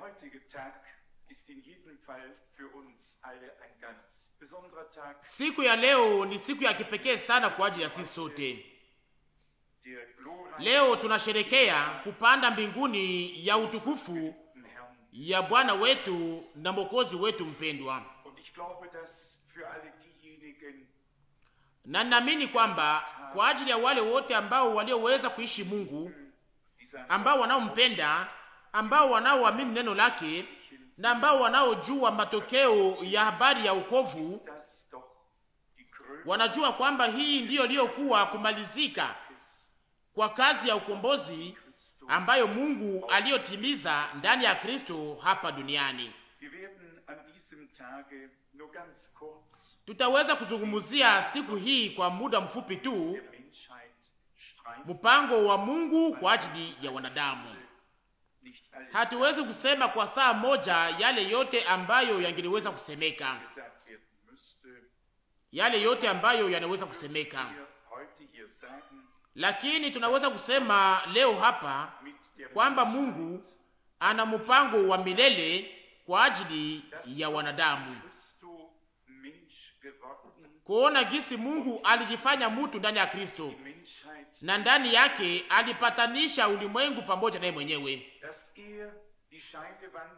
heutige Tag ist in jedem Fall für uns alle ein ganz besonderer Tag. Siku ya leo ni siku ya kipekee sana kwa ajili ya sisi sote. Der glorreiche Leo tunasherekea kupanda mbinguni ya utukufu Herrn. ya Bwana wetu na Mwokozi wetu mpendwa, Und ich glaube, dass für alle diejenigen, na ninaamini kwamba kwa ajili ya wale wote ambao walioweza kuishi Mungu, die sagen, ambao wanaompenda, ambao wanaoamini neno lake na ambao wanaojua matokeo ya habari ya ukovu, dass doch die Krönung wanajua kwamba hii ndiyo iliyokuwa kumalizika kwa kazi ya ukombozi ambayo Mungu aliyotimiza ndani ya Kristo hapa duniani. Wir werden an diesem Tage nur ganz kurz Tutaweza kuzungumzia siku hii kwa muda mfupi tu der Menschheit streifen. mpango wa Mungu kwa ajili ya wanadamu. Nicht alles Hatuwezi kusema kwa saa moja yale yote ambayo yangeliweza kusemeka, gesagt werden müsste, yale yote ambayo yanaweza kusemeka, wir heute hier sagen, lakini tunaweza kusema leo hapa mit der kwamba Mungu ana mpango wa milele kwa ajili ya wanadamu, Christo Mensch geworden, kuona gisi Mungu alijifanya mutu ndani ya Kristo Menschheit, na ndani yake alipatanisha ulimwengu pamoja naye mwenyewe, dass er die Scheidewand,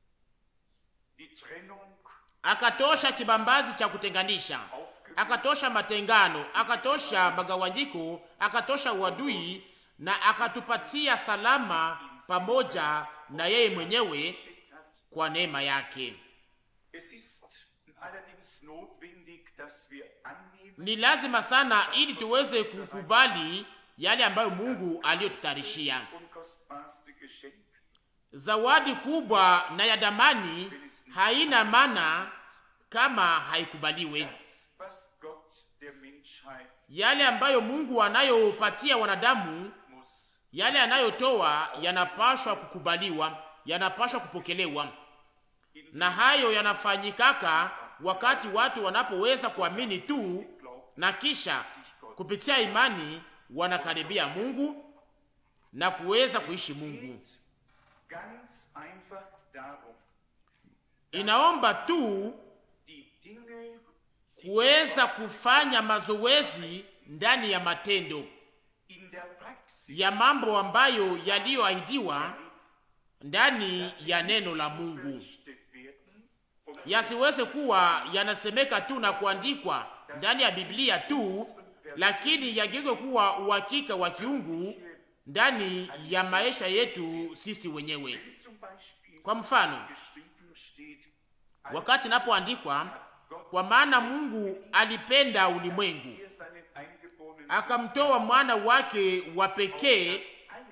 die Trennung akatosha kibambazi cha kutenganisha, aufgehoben akatosha matengano, akatosha magawanyiko, akatosha uadui na akatupatia salama pamoja na yeye mwenyewe hat. kwa neema yake. Es ist allerdings notwendig, dass wir annehmen, Ni lazima sana ili tuweze kukubali yale ambayo Mungu aliyotutayarishia. unkostbarste Geschenk, Zawadi kubwa na ya damani haina maana kama haikubaliwe. das, was Gott der Menschheit Yale ambayo Mungu anayopatia wanadamu, muss. yale anayotoa yanapashwa kukubaliwa, yanapashwa kupokelewa, na hayo yanafanyikaka wakati watu wanapoweza kuamini tu, na kisha kupitia imani wanakaribia Mungu na kuweza kuishi Mungu. Ganz einfach darum, Inaomba tu die Dinge, kuweza kufanya mazoezi ndani ya matendo in der Praxis ya mambo ambayo yaliyoahidiwa ndani ya neno la Mungu, berichtet werden und yasiweze kuwa yanasemeka tu na kuandikwa ndani ya Biblia tu, lakini yageuke kuwa uhakika wa kiungu ndani ya maisha yetu sisi wenyewe. wenn zum Beispiel Kwa mfano, geschrieben steht, wakati inapoandikwa, kwa maana Mungu alipenda ulimwengu er seinen eingeborenen akamtoa mwana wake wa pekee allen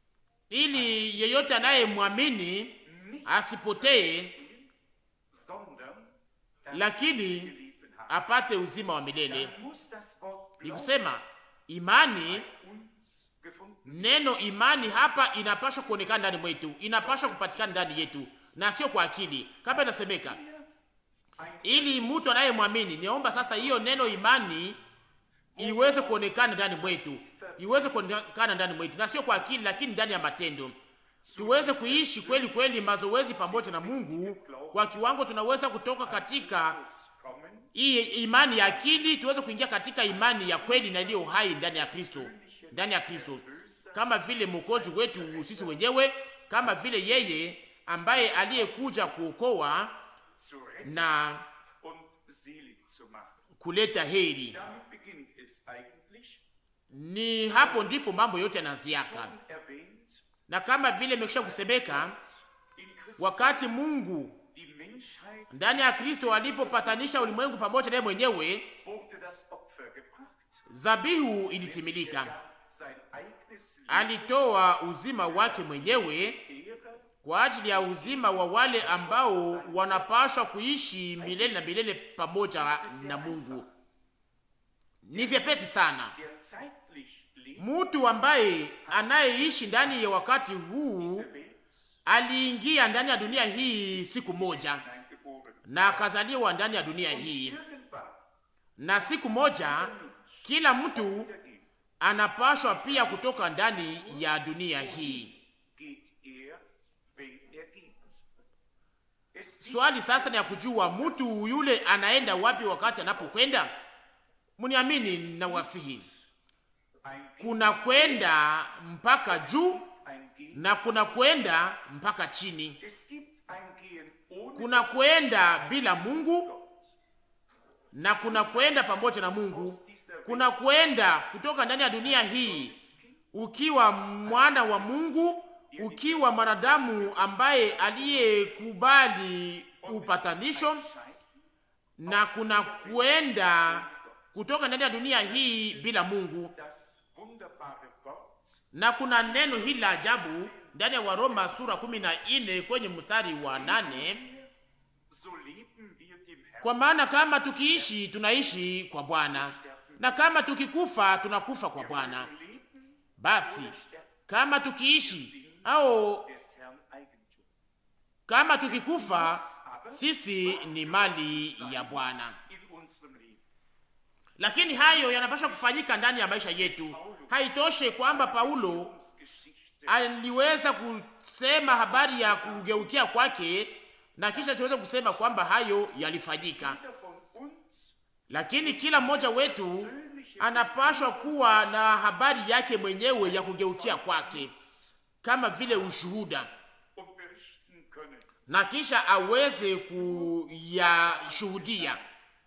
ili yeyote anayemwamini asipotee, sondern lakini Leben hat. apate uzima wa milele. Dann muss das Wort Ni Glauben kusema imani, uns gefunden neno imani hapa inapaswa kuonekana ndani mwetu, inapaswa kupatikana ndani yetu na sio kwa akili, kama inasemeka, ili mtu anayemwamini. Niomba sasa hiyo neno imani iweze kuonekana ndani mwetu, iweze kuonekana ndani mwetu, na sio kwa akili, lakini ndani ya matendo, tuweze kuishi kweli kweli mazoezi pamoja na Mungu kwa kiwango tunaweza kutoka katika kommen, hii imani ya akili tuweze kuingia katika imani ya kweli na iliyo hai ndani ya Kristo, ndani ya Kristo, kama vile mwokozi wetu sisi wenyewe, kama vile yeye ambaye aliyekuja kuokoa zu retten na und selig zu machen. kuleta heri. Damit beginnt es eigentlich, Ni hapo ndipo mambo yote yanaanziaka, erwähnt, na kama vile imekwisha kusemeka, in Christus wakati Mungu die Menschheit ndani ya Kristo alipopatanisha ulimwengu pamoja naye mwenyewe, wurde das Opfer gebracht. zabihu ilitimilika. Er sein eigenes Leben Alitoa uzima wake mwenyewe derer, kwa ajili ya uzima wa wale ambao wanapashwa kuishi milele na milele pamoja na Mungu. Ni vyepesi sana. der zeitlich lebt, Mtu ambaye anayeishi ndani ya wakati huu der Welt aliingia ndani ya dunia hii siku moja hineingeboren. na akazaliwa ndani ya dunia hii, Irgendwann na siku moja kila mtu wiedergeht, anapashwa pia kutoka ndani ya dunia hii. geht er, wenn er geht. Swali sasa ni ya kujua mtu yule anaenda wapi wakati anapokwenda. Mniamini na wasihi, kuna kwenda mpaka juu na kuna kwenda mpaka chini. Kuna kwenda bila Mungu na kuna kwenda pamoja na Mungu. Kuna kwenda kutoka ndani ya dunia hii ukiwa mwana wa Mungu, ukiwa mwanadamu ambaye aliyekubali upatanisho, na kuna kwenda kutoka ndani ya dunia hii bila Mungu. Na kuna neno hili la ajabu ndani ya Waroma sura kumi na nne kwenye mstari wa nane kwa maana kama tukiishi tunaishi kwa Bwana, na kama tukikufa tunakufa kwa Bwana. Basi kama tukiishi au kama tukikufa, sisi ni mali ya Bwana. Lakini hayo yanapaswa kufanyika ndani ya maisha yetu. Haitoshe kwamba Paulo aliweza kusema habari ya kugeukia kwake na kisha tuweze kusema kwamba hayo yalifanyika, lakini kila mmoja wetu anapashwa kuwa na habari yake mwenyewe ya kugeukia kwake kama vile ushuhuda, na kisha aweze kuyashuhudia.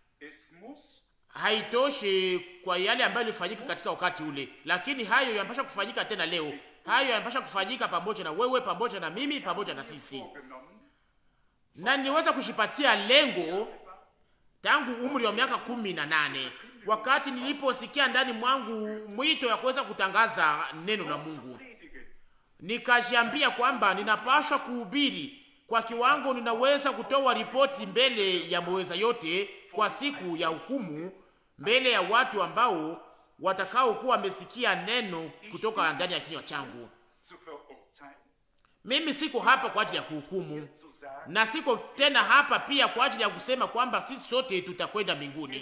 Haitoshe kwa yale ambayo ilifanyika katika wakati ule, lakini hayo yanapaswa kufanyika tena leo. Hayo yanapaswa kufanyika pamoja na wewe, pamoja na mimi, pamoja na sisi na niweza kushipatia lengo tangu umri wa miaka kumi na nane wakati niliposikia ndani mwangu mwito ya kuweza kutangaza neno la Mungu, nikajiambia kwamba ninapaswa kuhubiri kwa kiwango ninaweza kutoa ripoti mbele ya mweza yote kwa siku ya hukumu, mbele ya watu ambao watakao kuwa wamesikia neno kutoka ndani ya kinywa changu. Mimi siko hapa kwa ajili ya kuhukumu na siko tena hapa pia kwa ajili ya kusema kwamba sisi sote tutakwenda mbinguni.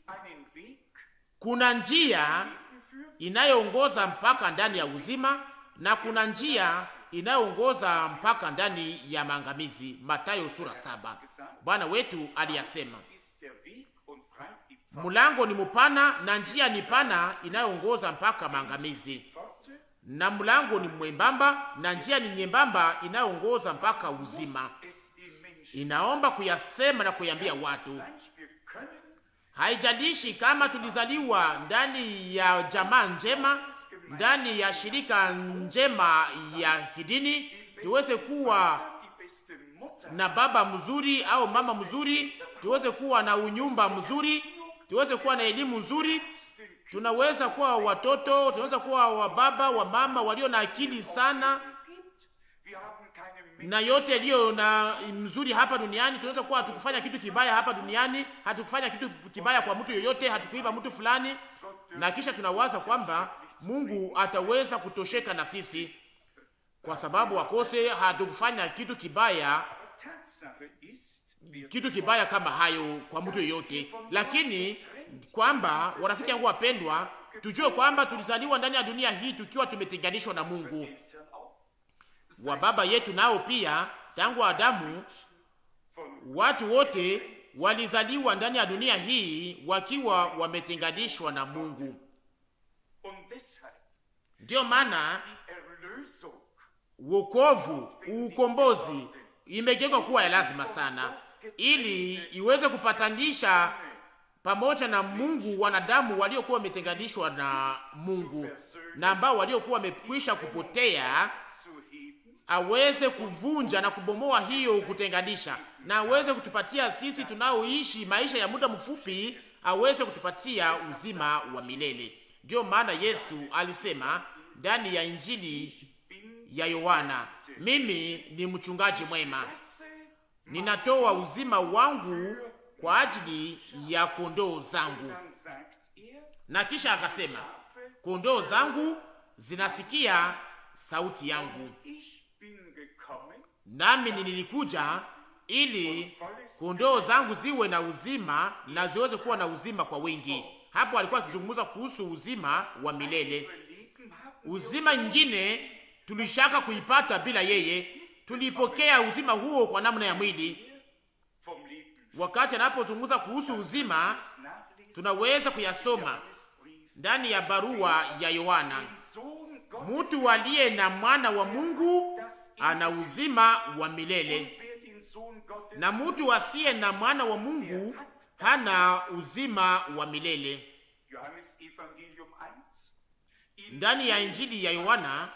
Kuna njia inayoongoza mpaka ndani ya uzima na kuna njia inayoongoza mpaka ndani ya maangamizi. Mathayo sura saba. Bwana wetu aliyasema, mlango ni mpana na njia ni pana inayoongoza mpaka maangamizi, na mlango ni mwembamba na njia ni nyembamba inayoongoza mpaka uzima. Inaomba kuyasema na kuyambia watu, haijalishi kama tulizaliwa ndani ya jamaa njema, ndani ya shirika njema ya kidini, tuweze kuwa na baba mzuri au mama mzuri, tuweze kuwa na unyumba mzuri, tuweze kuwa na elimu nzuri, tunaweza kuwa watoto, tunaweza kuwa wababa wa mama walio na akili sana na yote iliyo na mzuri hapa duniani. Tunaweza kuwa hatukufanya kitu kibaya hapa duniani, hatukufanya kitu kibaya kwa mtu yoyote, hatukuiba mtu fulani, na kisha tunawaza kwamba Mungu ataweza kutosheka na sisi kwa sababu akose hatukufanya kitu kibaya, kitu kibaya kama hayo kwa mtu yoyote. Lakini kwamba warafiki yangu wapendwa, tujue kwamba tulizaliwa ndani ya dunia hii tukiwa tumetenganishwa na Mungu wa baba yetu nao pia tangu Adamu, watu wote walizaliwa ndani ya dunia hii wakiwa wametenganishwa na Mungu. Ndiyo maana wokovu, ukombozi imegeuka kuwa ya lazima sana, ili iweze kupatanisha pamoja na Mungu wanadamu waliokuwa wametenganishwa na Mungu na ambao waliokuwa wamekwisha kupotea aweze kuvunja na kubomoa hiyo kutenganisha, na aweze kutupatia sisi tunaoishi maisha ya muda mfupi, aweze kutupatia uzima wa milele. Ndiyo maana Yesu alisema ndani ya Injili ya Yohana, mimi ni mchungaji mwema, ninatoa uzima wangu kwa ajili ya kondoo zangu. Na kisha akasema, kondoo zangu zinasikia sauti yangu nami nilikuja ili kondoo zangu ziwe na uzima na ziweze kuwa na uzima kwa wingi. Hapo alikuwa akizungumza kuhusu uzima wa milele. Uzima nyingine tulishaka kuipata bila yeye, tulipokea uzima huo kwa namna ya mwili, wakati anapozungumza kuhusu uzima, tunaweza kuyasoma ndani ya barua ya Yohana. Mtu aliye na mwana wa Mungu ana uzima wa milele, na mtu asiye na mwana wa Mungu hana uzima wa milele. Ndani ya Injili ya Yohana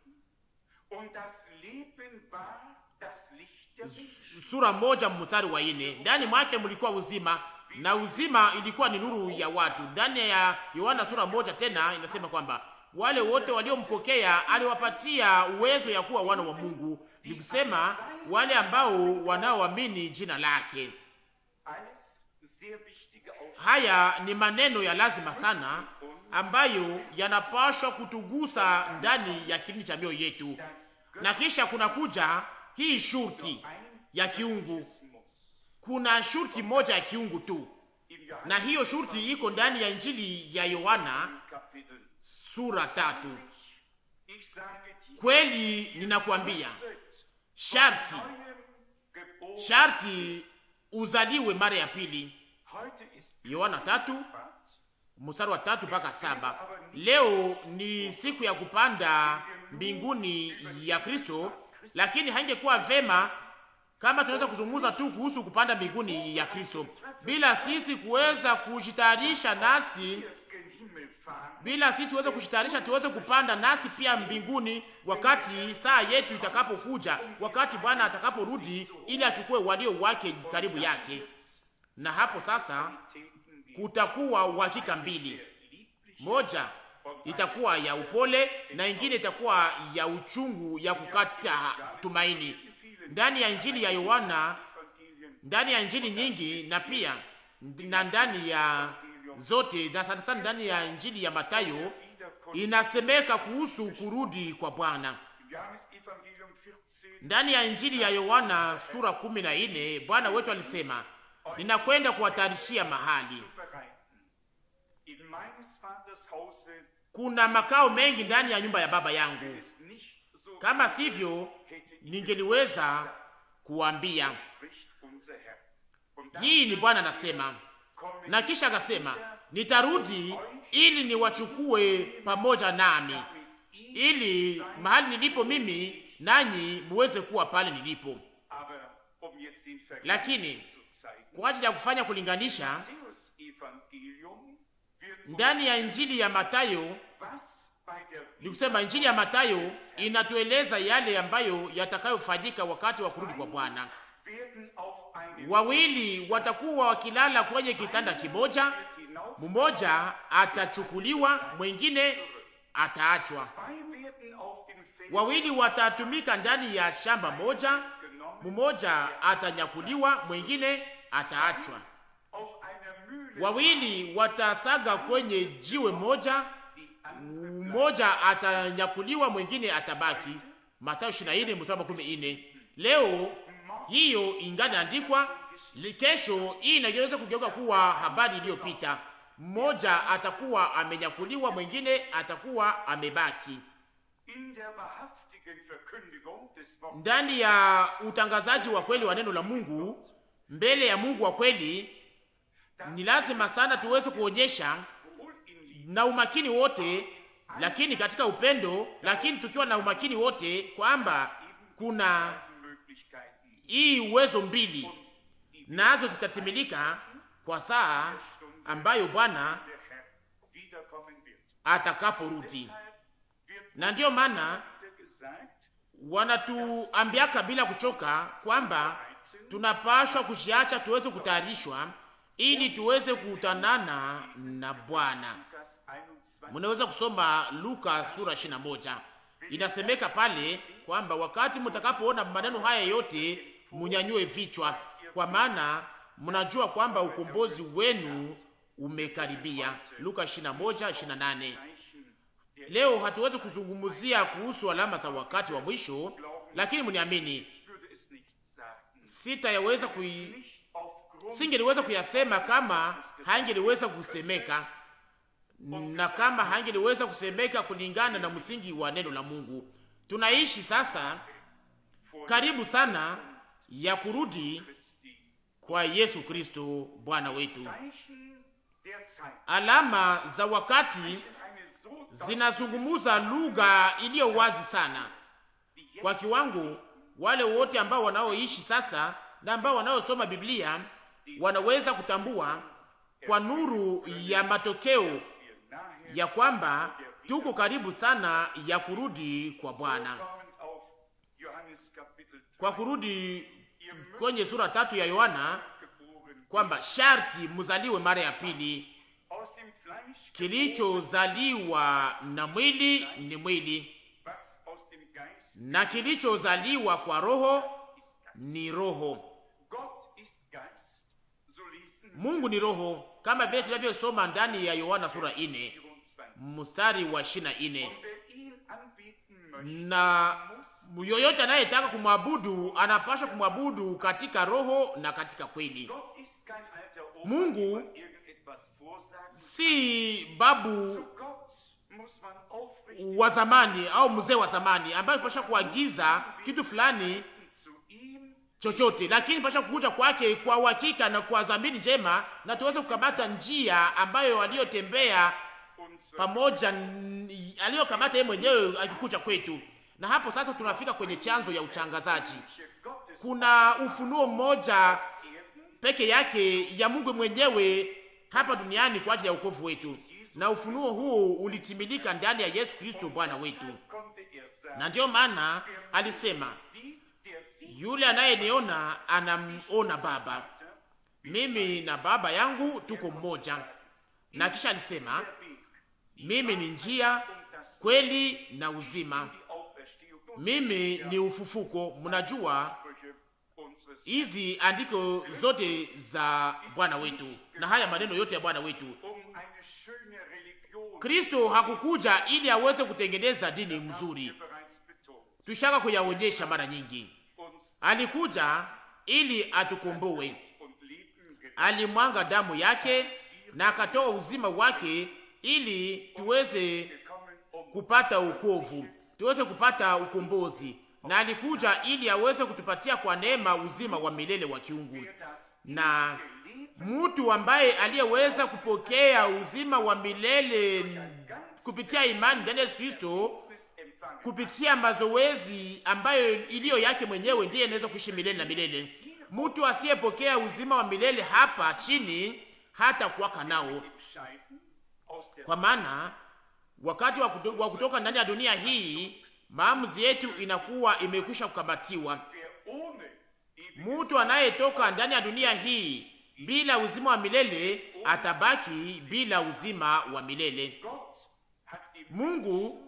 sura moja mstari wa ine, ndani mwake mlikuwa uzima na uzima ilikuwa ni nuru ya watu. Ndani ya Yohana sura moja tena inasema kwamba wale wote waliompokea aliwapatia uwezo ya kuwa wana wa Mungu, ni kusema wale ambao wanaoamini jina lake. Haya ni maneno ya lazima sana ambayo yanapashwa kutugusa ndani ya kilindi cha mioyo yetu, na kisha kuna kuja hii shurti ya kiungu. Kuna shurti moja ya kiungu tu, na hiyo shurti iko ndani ya Injili ya Yohana sura tatu. Kweli ninakwambia, sharti sharti uzaliwe mara ya pili. Yohana tatu mstari wa tatu mpaka saba. Leo ni siku ya kupanda mbinguni ya Kristo, lakini haingekuwa vema kama tunaweza kuzungumza tu kuhusu kupanda mbinguni ya Kristo bila sisi kuweza kujitayarisha nasi bila sisi tuweze kujitayarisha tuweze kupanda nasi pia mbinguni, wakati saa yetu itakapokuja, wakati Bwana atakaporudi ili achukue walio wake karibu yake. Na hapo sasa kutakuwa uhakika mbili, moja itakuwa ya upole na ingine itakuwa ya uchungu ya kukata tumaini. Ndani ya Injili ya Yohana, ndani ya Injili nyingi na pia na ndani ya zote na sana sana ndani ya Injili ya Matayo inasemeka kuhusu kurudi kwa Bwana. Ndani ya Injili ya Yohana sura kumi na nne Bwana wetu alisema, ninakwenda kuwatayarishia mahali. Kuna makao mengi ndani ya nyumba ya Baba yangu, kama sivyo ningeliweza kuambia. Hii ni Bwana anasema na kisha akasema nitarudi ili niwachukue pamoja nami, ili mahali nilipo mimi nanyi muweze kuwa pale nilipo. Lakini kwa ajili ya kufanya kulinganisha, ndani ya injili ya Matayo ni kusema, injili ya Matayo inatueleza yale ambayo yatakayofanyika wakati wa kurudi kwa Bwana. Wawili watakuwa wakilala kwenye kitanda kimoja, mmoja atachukuliwa, mwingine ataachwa. Wawili watatumika ndani ya shamba moja, mmoja atanyakuliwa, mwingine ataachwa. Wawili watasaga kwenye jiwe moja, mmoja atanyakuliwa, mwingine atabaki. Mathayo 24 mstari 14. Leo hiyo ingani andikwa, kesho hii inaweza kugeuka kuwa habari iliyopita. Mmoja atakuwa amenyakuliwa, mwingine atakuwa amebaki. Ndani ya utangazaji wa kweli wa neno la Mungu mbele ya Mungu wa kweli, ni lazima sana tuweze kuonyesha na umakini wote, lakini katika upendo, lakini tukiwa na umakini wote kwamba kuna hii uwezo mbili nazo zitatimilika kwa saa ambayo Bwana atakaporudi. Na ndiyo maana wanatuambiaka bila kuchoka kwamba tunapashwa kushiacha tuweze kutayarishwa ili tuweze kukutanana na Bwana. Mnaweza kusoma Luka sura 21, inasemeka pale kwamba wakati mtakapoona maneno haya yote munyanyue vichwa, kwa maana mnajua kwamba ukombozi wenu umekaribia. Luka 21:28. Leo hatuwezi kuzungumzia kuhusu alama za wakati wa mwisho, lakini mniamini, sitayaweza kui singeliweza kuyasema kama hangeliweza kusemeka na kama hangeliweza kusemeka kulingana na msingi wa neno la Mungu. Tunaishi sasa karibu sana ya kurudi kwa Yesu Kristo Bwana wetu. Zeichen der Zeit. Alama za wakati Eine so zinazungumuza lugha iliyo wazi sana kwa kiwango, wale wote ambao wanaoishi sasa na ambao wanaosoma Biblia wanaweza kutambua kwa nuru ya matokeo wir nahe ya kwamba tuko karibu sana ya kurudi kwa Bwana, kommend auf Johannes Kapitel 3 kwa kurudi kwenye sura tatu ya Yohana, geboren. kwamba sharti muzaliwe mara ya pili. Aus dem Fleisch Kilichozaliwa na mwili ni mwili, was aus dem Geist. na kilichozaliwa kwa roho ni roho. Gott ist Geist. So lesen wir Mungu ni roho, kama vile tunavyosoma ndani ya Yohana sura ine 24. mstari wa ishirini na ine. Und wer ihn anbeten möchte, Na yoyote anayetaka kumwabudu anapaswa kumwabudu katika roho na katika kweli. Gott ist kein alter Opa, Mungu dem man irgendetwas vorsagen. Si babu Zu Gott muss man aufrichtig wa zamani au mzee wa zamani ambaye pasha kuagiza kitu fulani zu ihm chochote, lakini pasha kukuja kwake kwa uhakika na kwa dhamiri njema, na tuweze kukamata njia ambayo aliyotembea unsere pamoja, n- aliyokamata yeye mwenyewe akikuja kwetu. Na hapo sasa tunafika kwenye chanzo ya uchangazaji. Gottes Kuna ufunuo mmoja Erden peke yake ya Mungu mwenyewe hapa duniani kwa ajili ya wokovu wetu, na ufunuo huu ulitimilika ndani ya Yesu Kristo Bwana wetu. konnte er sagen, Na ndiyo maana alisema, sieht, der sieht yule anayeniona anamona Baba, mimi na Baba yangu tuko mmoja. Na kisha alisema, der Weg, mimi ni njia, und das kweli na uzima, die Auferstehung und mimi ni ufufuko. Mnajua Sprüche unseres hizi andiko zote za Bwana wetu na haya maneno yote ya Bwana wetu. um eine schöne Religion Kristo hakukuja ili aweze kutengeneza dini mzuri, wir bereits betont, tushaka kuyaonyesha mara nyingi. uns Alikuja ili atukomboe, und Leben gerettet alimwanga damu yake na akatoa uzima wake ili tuweze gekommen, um kupata ukovu, tuweze kupata ukombozi, na alikuja ili aweze kutupatia kwa neema uzima wa milele wa kiungu. das Na mtu ambaye aliyeweza kupokea uzima wa milele kupitia imani ndani ya Yesu Kristo, es empfangen kupitia mazoezi ambayo iliyo yake mwenyewe, ndiye anaweza kuishi milele na milele. Mtu asiyepokea uzima wa milele hapa chini hata kuwaka nao, scheiden aus der kwa maana wakati wa kuto- wa kutoka ndani ya dunia hii maamuzi yetu inakuwa imekwisha kukamatiwa. wer ohne ewig Mtu anayetoka ndani ya dunia hii bila uzima wa milele atabaki bila uzima wa milele. Gott hat ihm Mungu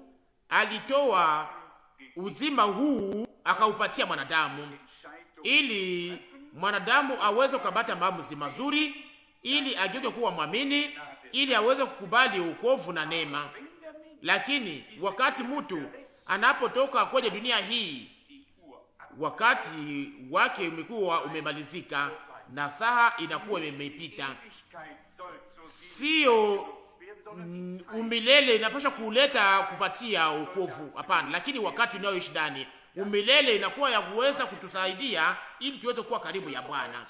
alitoa uzima huu akaupatia mwanadamu Entscheidung ili mwanadamu aweze kukabata maamuzi mazuri, ili ageuke kuwa mwamini, ili aweze kukubali ukovu na neema. wenn der Mensch Lakini wakati mtu anapotoka kwenye dunia hii, die Uhr ab wakati wake umekuwa umemalizika na saha inakuwa imepita. Ewigkeit soll zu Sio werden, sondern mm, umilele inapaswa kuleta kupatia ukovu, hapana, lakini wakati unayoishi ndani umilele inakuwa ya kuweza kutusaidia ili tuweze kuwa karibu ya Bwana.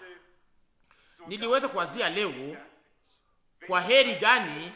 Niliweza kuwazia leo, kwa heri gani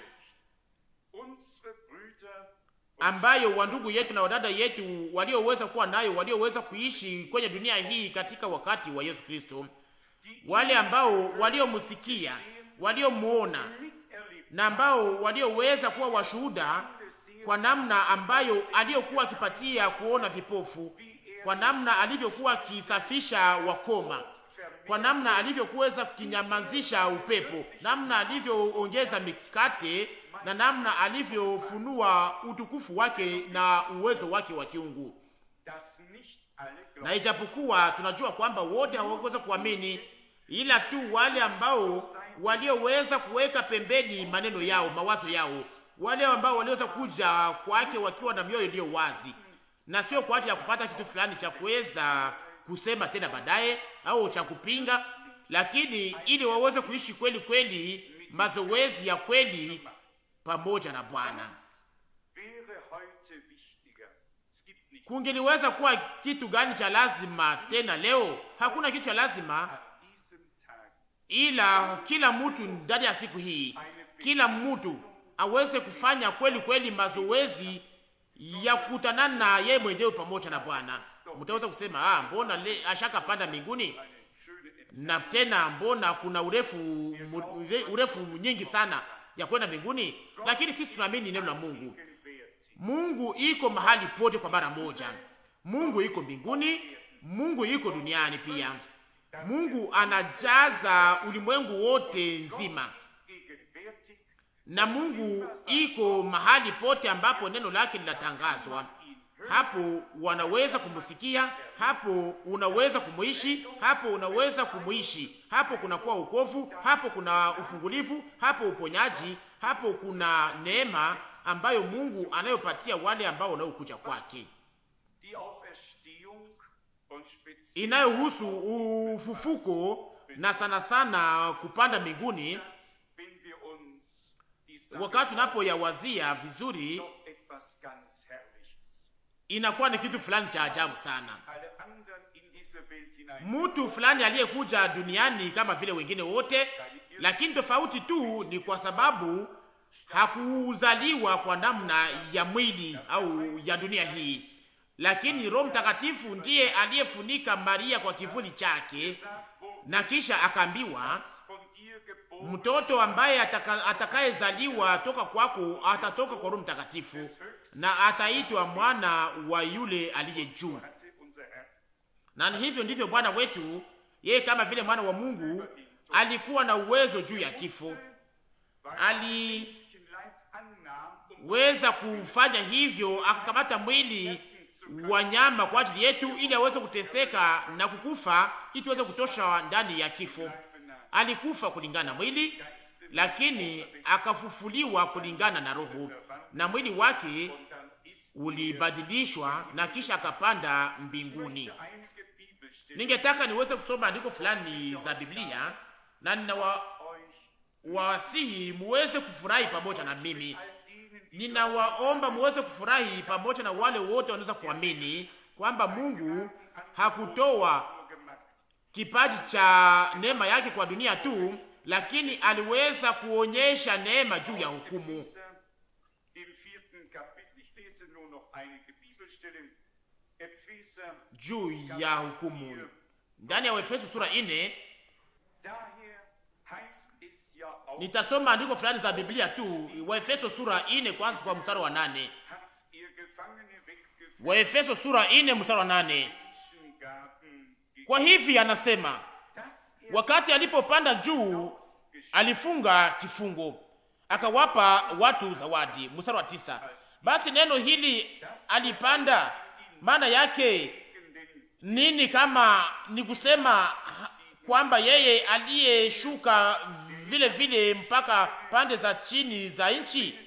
unsere Brüder ambayo wandugu yetu na wadada yetu walioweza kuwa nayo, walioweza kuishi kwenye dunia hii katika wakati wa Yesu Kristo, wale ambao waliomsikia, waliomuona miterlebt na ambao walioweza kuwa washuhuda kwa namna ambayo aliyokuwa akipatia kuona vipofu, kwa namna alivyokuwa akisafisha wakoma, kwa namna alivyokuweza kukinyamazisha upepo, namna alivyoongeza mikate na namna alivyofunua utukufu wake na uwezo wake wa kiungu. dass nicht alle Na ijapokuwa tunajua kwamba wote hawakuweza kuamini, ila tu wale ambao walioweza kuweka pembeni maneno yao, mawazo yao, wale ambao waliweza kuja kwake wakiwa na mioyo iliyo wazi, na sio kwa ajili ya kupata kitu fulani cha kuweza kusema tena baadaye au cha kupinga, lakini ili waweze kuishi kweli kweli mazoezi ya kweli pamoja na Bwana. wäre heute wichtiger. Es gibt nicht Kungeliweza kuwa kitu gani cha lazima tena leo? Hakuna kitu cha lazima an diesem Tag ila kila mtu ndani ya siku hii, kila mtu aweze kufanya kweli kweli mazoezi ya kukutanana na yeye mwenyewe pamoja na Bwana. Mtaweza kusema ah, mbona le ashaka panda mbinguni na tena mbona kuna urefu urefu nyingi sana ya kwenda mbinguni, lakini sisi tunaamini neno la Mungu. Mungu iko mahali pote kwa mara moja. Mungu iko mbinguni, Mungu iko duniani pia. Mungu anajaza ulimwengu wote nzima, na Mungu iko mahali pote ambapo neno lake linatangazwa. Hapo wanaweza kumusikia, hapo unaweza kumuishi, hapo unaweza kumuishi, hapo kunakuwa ukovu, hapo kuna ufungulivu, hapo uponyaji, hapo kuna neema ambayo Mungu anayopatia wale ambao wanaokuja kwake, inayohusu ufufuko na sana sana kupanda mbinguni. Wakati tunapoyawazia vizuri, inakuwa ni kitu fulani cha ajabu sana. Mtu fulani aliyekuja duniani kama vile wengine wote, lakini tofauti tu ni kwa sababu hakuzaliwa kwa namna ya mwili au ya dunia hii, lakini Roho Mtakatifu ndiye aliyefunika Maria kwa kivuli chake, na kisha akaambiwa, mtoto ambaye atakayezaliwa toka kwako atatoka kwa Roho Mtakatifu na ataitwa mwana wa yule aliye juu. Na hivyo ndivyo Bwana wetu yeye, kama vile mwana wa Mungu, alikuwa na uwezo juu ya kifo. Aliweza kufanya hivyo, akakamata mwili wa nyama kwa ajili yetu, ili aweze kuteseka na kukufa, ili tuweze kutosha ndani ya kifo. Alikufa kulingana na mwili, lakini akafufuliwa kulingana na roho, na mwili wake ulibadilishwa na kisha akapanda mbinguni. Ningetaka niweze kusoma andiko fulani za Biblia na ninawasihi muweze kufurahi pamoja na mimi. Ninawaomba muweze kufurahi pamoja na wale wote wanaweza kuamini kwamba Mungu hakutoa kipaji cha neema yake kwa dunia tu, lakini aliweza kuonyesha neema juu ya hukumu. juu ya hukumu ndani ya Efeso sura ine. Nitasoma andiko fulani za Biblia tu, Waefeso sura ine kwanza kwa mstari wa nane. Waefeso sura ine mstari wa nane. Kwa hivi anasema, wakati alipopanda juu alifunga kifungo akawapa watu zawadi. Mstari wa tisa. Basi neno hili alipanda maana yake nini? Kama ni kusema kwamba yeye aliyeshuka vile vile mpaka pande za chini za nchi,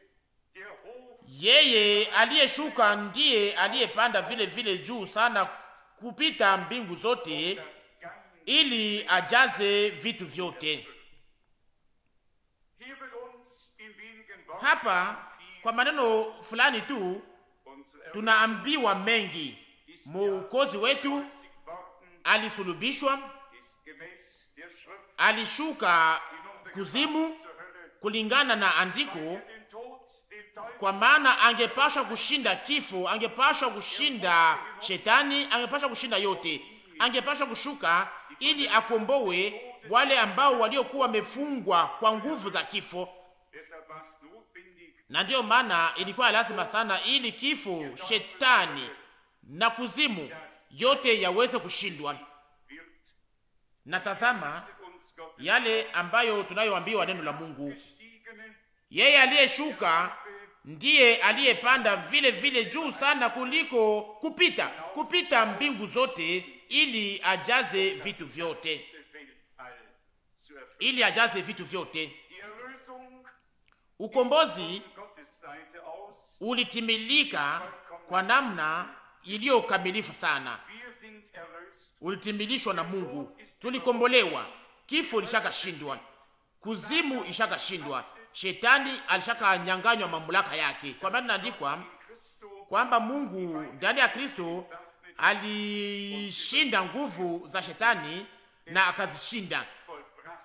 yeye aliyeshuka ndiye aliyepanda vile vile juu sana kupita mbingu zote, ili ajaze vitu vyote. Hapa kwa maneno fulani tu tunaambiwa mengi. Mwokozi wetu alisulubishwa, alishuka kuzimu kulingana na andiko, kwa maana angepashwa kushinda kifo, angepashwa kushinda shetani, angepashwa kushinda yote, angepashwa kushuka ili akombowe wale ambao waliokuwa wamefungwa kwa nguvu za kifo na ndiyo maana ilikuwa lazima sana ili kifo, shetani na kuzimu yote yaweze kushindwa. Na tazama yale ambayo tunayoambiwa neno la Mungu, yeye aliyeshuka ndiye aliyepanda vile vile juu sana kuliko kupita kupita mbingu zote, ili ajaze vitu vyote, ili ajaze vitu vyote. Ukombozi ulitimilika kwa namna iliyo kamilifu sana, ulitimilishwa na Mungu. Tulikombolewa, kifo ilishakashindwa, kuzimu ishakashindwa, shetani alishakanyanganywa mamlaka yake, kwa maana inaandikwa kwamba Mungu ndani ya Kristo alishinda nguvu za shetani na akazishinda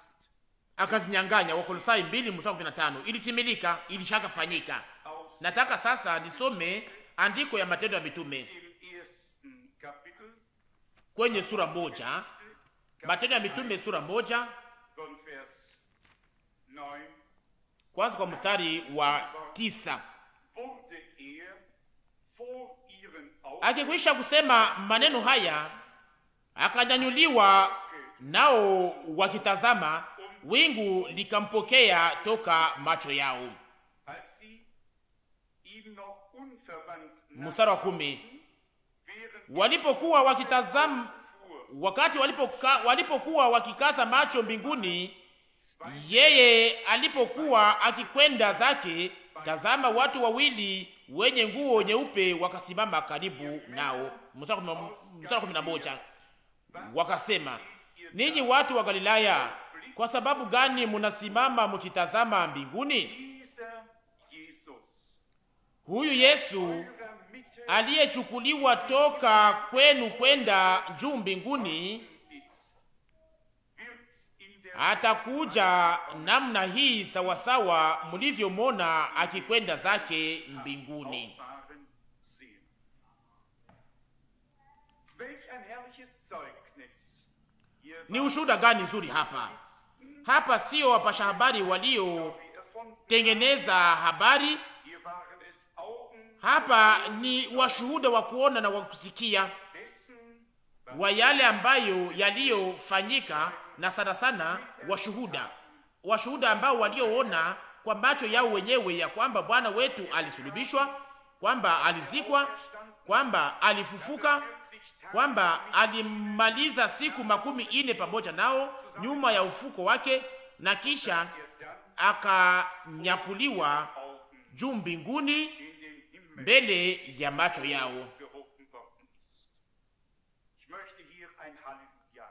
akazinyang'anya. Wakolosai 2 mstari 15. Ilitimilika, ilishaka fanyika. aus Nataka sasa nisome andiko ya Matendo ya Mitume dem ersten Kapitel kwenye sura moja, Matendo ya Mitume sura moja, von Vers 9 kwanza kwa mstari wa tisa. wurde er vor ihren Augen Akikwisha kusema maneno haya, akanyanyuliwa, nao wakitazama, wingu likampokea toka macho yao. als sie ihm noch unverwandt Mstari wa kumi. während Walipokuwa wakitazama, fuhr, wakati walipoka, walipokuwa wakikaza macho mbinguni, yeye alipokuwa akikwenda zake, tazama, watu wawili wenye nguo nyeupe wakasimama karibu nao. Mstari wa kumi- mstari wa kumi na moja. Wakasema, ninyi watu wa Galilaya, kwa sababu gani munasimama mkitazama mbinguni? dieser Jesus Huyu Yesu eurer Mitte aliyechukuliwa toka kwenu kwenda juu mbinguni ist, wird in der atakuja namna hii sawasawa mlivyomona akikwenda zake mbinguni. Auffahren sehen. Welch ein herrliches Zeugnis. Hier Ni ushuhuda gani nzuri hapa! Hapa sio wapasha habari waliotengeneza erfunden, habari, hier waren es Augen hapa ni washuhuda wa kuona na wa kusikia dessen, wa yale ambayo yaliyofanyika, na sana sana washuhuda, washuhuda ambao walioona kwa macho yao wenyewe ya kwamba Bwana wetu alisulubishwa, kwamba alizikwa, kwamba alifufuka, kwamba alimaliza siku makumi ine pamoja nao nyuma ya ufuko wake, na kisha akanyakuliwa juu mbinguni in den Himmel mbele ya macho yao. gehoben worden ist. Ich möchte hier ein Halleluja.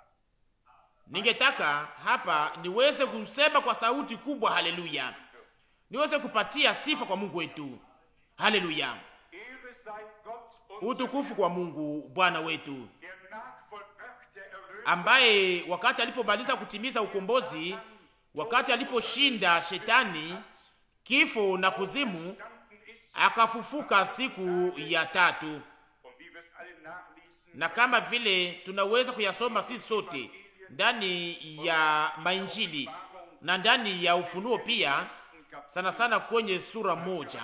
Ningetaka hapa niweze kusema kwa sauti kubwa haleluya, niweze kupatia sifa kwa Mungu wetu. Haleluya, Ehre sei Gott und utukufu kwa Mungu Bwana wetu, der nachvollbrachte Erlösung ambaye wakati alipomaliza kutimiza ukombozi, wakati aliposhinda shetani, kifo na kuzimu, standen ist akafufuka siku ya tatu, und wie wir es alle nachlesen, na kama vile tunaweza kuyasoma sisi sote ndani ya mainjili na ndani ya Ufunuo pia, sana sana kwenye sura moja,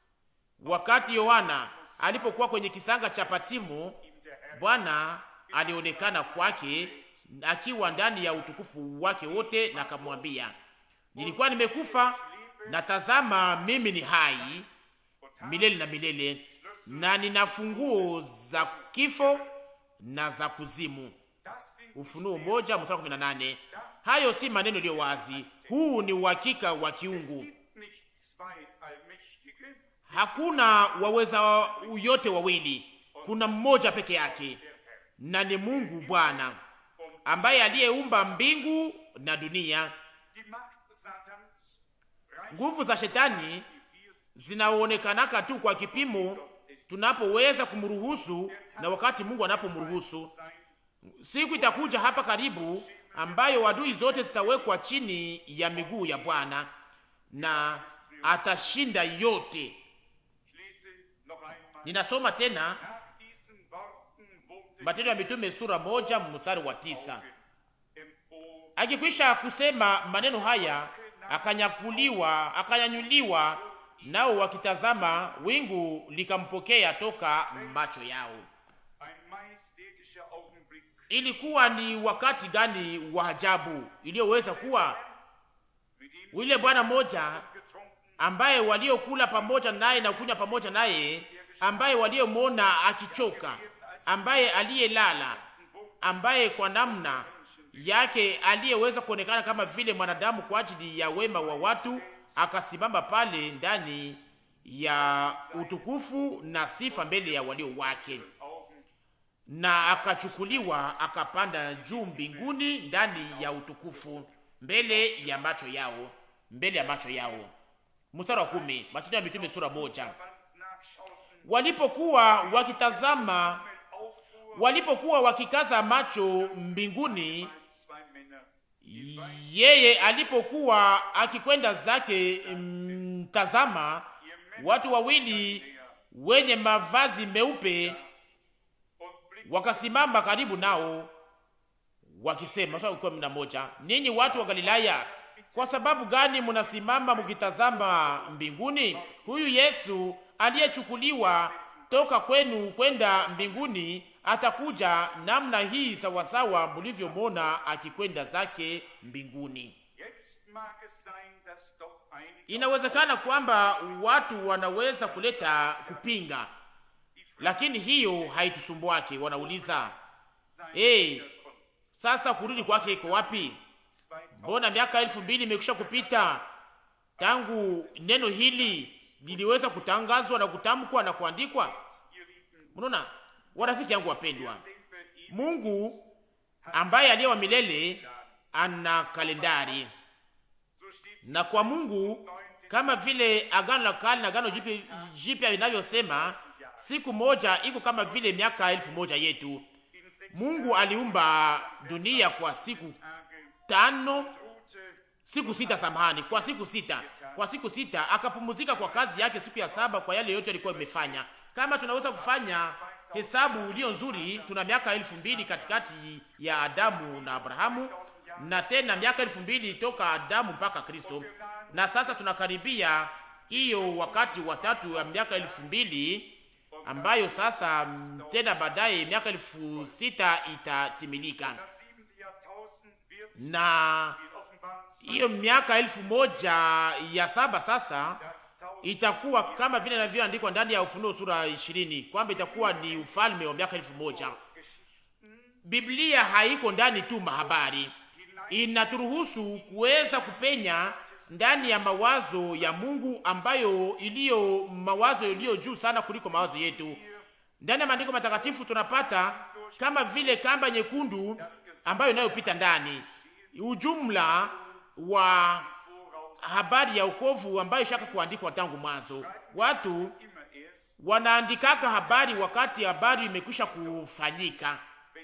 wakati Yohana alipokuwa kwenye kisanga cha Patimo, Bwana alionekana kwake akiwa ndani ya utukufu wake wote, na akamwambia, nilikuwa nimekufa na tazama, mimi ni hai milele na milele, na nina funguo za kifo na za kuzimu. das sind Ufunuo moja mstari kumi na nane. Hayo si maneno iliyo wazi, huu ni uhakika wa kiungu. nicht zwei Allmächtige, Hakuna waweza yote wawili, kuna mmoja peke yake, na ni Mungu Bwana ambaye aliyeumba mbingu na dunia. die Macht Satans reicht Nguvu za shetani zinaonekanaka tu kwa kipimo tunapoweza kumruhusu na wakati Mungu anapomruhusu. Siku itakuja hapa karibu ambayo adui zote zitawekwa chini ya miguu ya Bwana na atashinda yote. Ich lese noch einmal. Ninasoma tena Nach diesen Worten wurde Matendo ya Mitume sura moja mstari wa tisa. empor Akikwisha kusema maneno haya, akanyakuliwa, akanyanyuliwa, nao wakitazama, wingu likampokea toka macho yao. ein majestätischer Augenblick. Ilikuwa ni wakati gani wa ajabu iliyoweza kuwa Mit ihm yule bwana mmoja getrunken, ambaye waliokula pamoja naye na kunywa pamoja naye, ambaye waliomwona akichoka, ambaye aliyelala, ambaye kwa namna yake aliyeweza kuonekana kama vile mwanadamu kwa ajili ya wema wa watu, akasimama pale ndani ya utukufu na sifa mbele ya walio wake, Augen na akachukuliwa akapanda juu mbinguni ndani ya utukufu mbele ya macho yao, mbele ya macho yao. Mstari wa kumi, Matendo ya Mitume sura moja. Band nachschauten, Walipokuwa wakitazama, auffuhr, walipokuwa wakikaza macho mbinguni, zwei Männer yeye alipokuwa akikwenda zake, mtazama, watu wawili wenye mavazi meupe wakasimama karibu nao wakisema, mstari kumi na moja, ninyi watu wa Galilaya, kwa sababu gani mnasimama mkitazama mbinguni? Huyu Yesu aliyechukuliwa toka kwenu kwenda mbinguni atakuja namna hii sawasawa mlivyomwona akikwenda zake mbinguni. Inawezekana kwamba watu wanaweza kuleta kupinga, lakini hiyo haitusumbuake. Wanauliza, hey, sasa kurudi kwake iko wapi? Mbona miaka elfu mbili imekwisha kupita tangu neno hili liliweza kutangazwa na kutamkwa na kuandikwa? Mnaona, warafiki yangu wapendwa, Mungu ambaye aliye wa milele ana kalendari, na kwa Mungu kama vile agano la kale na agano jipya vinavyosema, siku moja iko kama vile miaka elfu moja yetu. Mungu aliumba dunia kwa siku tano, siku sita, samahani, kwa siku sita, kwa siku sita akapumzika kwa kazi yake siku ya saba, kwa yale yote alikuwa imefanya. Kama tunaweza kufanya hesabu iliyo nzuri, tuna miaka elfu mbili katikati ya Adamu na Abrahamu, na tena miaka elfu mbili toka Adamu mpaka Kristo, na sasa tunakaribia hiyo wakati wa tatu ya miaka elfu mbili ambayo sasa tena baadaye miaka elfu sita itatimilika na hiyo miaka elfu moja ya saba sasa itakuwa kama vile inavyoandikwa ndani ya Ufunuo sura ishirini kwamba itakuwa ni ufalme wa miaka elfu moja. Biblia haiko ndani tu mahabari, inaturuhusu kuweza kupenya ndani ya mawazo ya Mungu ambayo iliyo mawazo iliyo juu sana kuliko mawazo yetu. Ndani ya maandiko matakatifu tunapata kama vile kamba nyekundu ambayo inayopita ndani ujumla wa habari ya ukovu ambayo shaka kuandikwa tangu mwanzo. Watu wanaandikaka habari wakati habari imekwisha kufanyika,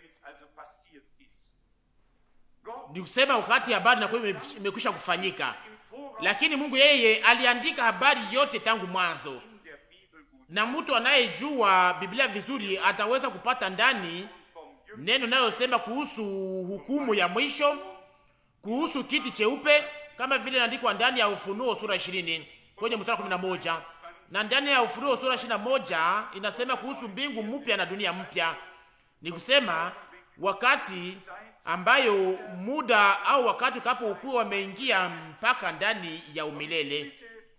ni kusema wakati habari inakuwa imekwisha kufanyika, lakini Mungu yeye aliandika habari yote tangu mwanzo, na mtu anayejua Biblia vizuri ataweza kupata ndani neno nayosema kuhusu hukumu ya mwisho, kuhusu kiti cheupe kama vile inaandikwa ndani ya Ufunuo sura 20 kwenye mstari 11, na ndani ya Ufunuo sura 21 inasema kuhusu mbingu mpya na dunia mpya. Ni kusema wakati ambayo muda au wakati utakapokuwa wameingia mpaka ndani ya umilele.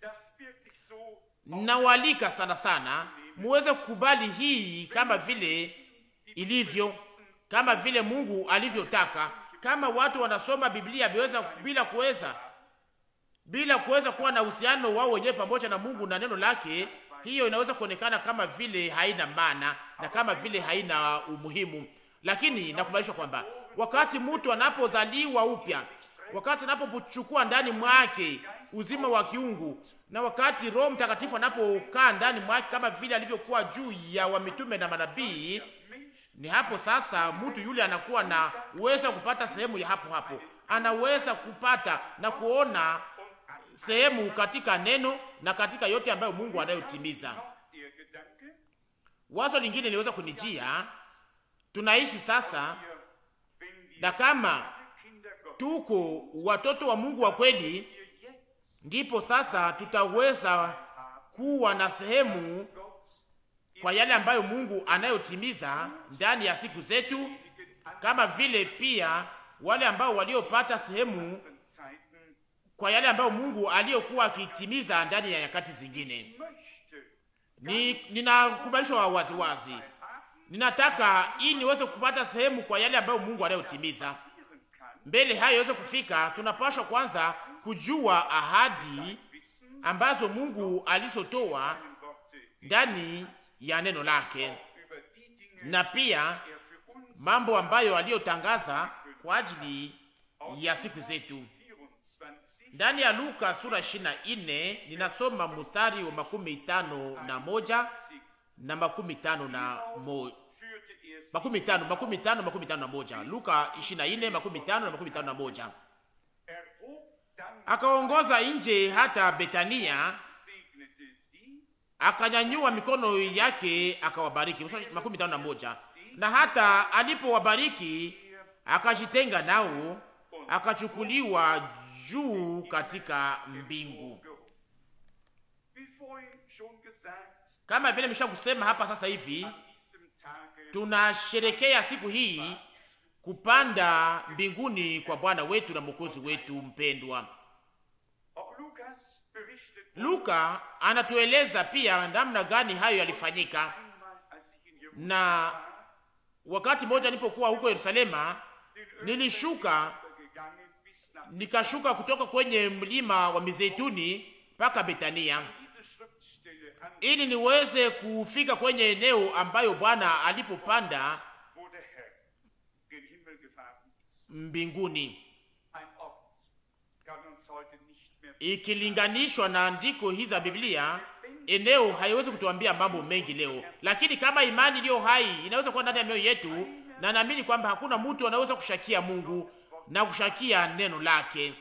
Nawalika sana sana muweze kukubali hii kama vile ilivyo, kama vile Mungu alivyotaka. Kama watu wanasoma Biblia biweza, bila kuweza bila kuweza kuwa na uhusiano wao wenyewe pamoja na Mungu na neno lake, hiyo inaweza kuonekana kama vile haina maana na kama vile haina umuhimu. Lakini nakubalishwa kwamba wakati mtu anapozaliwa upya, wakati anapochukua ndani mwake uzima wa kiungu, na wakati Roho Mtakatifu anapokaa ndani mwake kama vile alivyokuwa juu ya wamitume na manabii, ni hapo sasa mtu yule anakuwa na uwezo wa kupata sehemu ya hapo hapo, anaweza kupata na kuona sehemu katika neno na katika yote ambayo Mungu anayotimiza. Wazo lingine liweza kunijia, tunaishi sasa, na kama tuko watoto wa Mungu wa kweli, ndipo sasa tutaweza kuwa na sehemu kwa yale ambayo Mungu anayotimiza ndani ya siku zetu, kama vile pia wale ambao waliopata sehemu kwa yale ambayo Mungu aliyokuwa akitimiza ndani ya nyakati zingine. Ni ninakubalishwa wazi wazi, ninataka ili niweze kupata sehemu kwa yale ambayo Mungu anayotimiza. Mbele hayo iweze kufika, tunapaswa kwanza kujua ahadi ambazo Mungu alizotoa ndani ya neno lake na pia mambo ambayo aliyotangaza kwa ajili ya siku zetu. Ndani ya Luka sura 24 ninasoma mstari wa makumi tano na moja na makumi tano na mo, makumi tano makumi tano makumi tano na moja Luka 24 makumi tano na makumi tano na moja akaongoza nje hata Betania, akanyanyua mikono yake akawabariki. makumi tano na moja. Na hata alipowabariki akajitenga nao, akachukuliwa juu katika mbingu. Kama vile nimesha kusema hapa sasa hivi, tunasherekea siku hii kupanda mbinguni kwa Bwana wetu na Mwokozi wetu mpendwa. Luka anatueleza pia namna gani hayo yalifanyika, na wakati mmoja nilipokuwa huko Yerusalema, nilishuka nikashuka kutoka kwenye mlima wa Mizeituni mpaka Betania ili niweze kufika kwenye eneo ambayo Bwana alipopanda mbinguni, ikilinganishwa na andiko hizi za Biblia. Eneo haiwezi kutuambia mambo mengi leo, lakini kama imani iliyo hai inaweza kuwa ndani ya mioyo yetu, na naamini kwamba hakuna mtu anaweza kushakia Mungu na kushakia neno lake.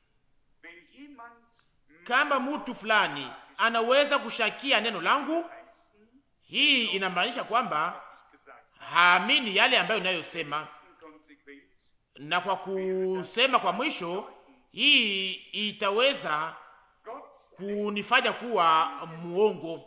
Kama mtu fulani anaweza kushakia neno langu, hii inamaanisha kwamba haamini yale ambayo inayosema na kwa kusema kwa mwisho, hii itaweza kunifanya kuwa muongo,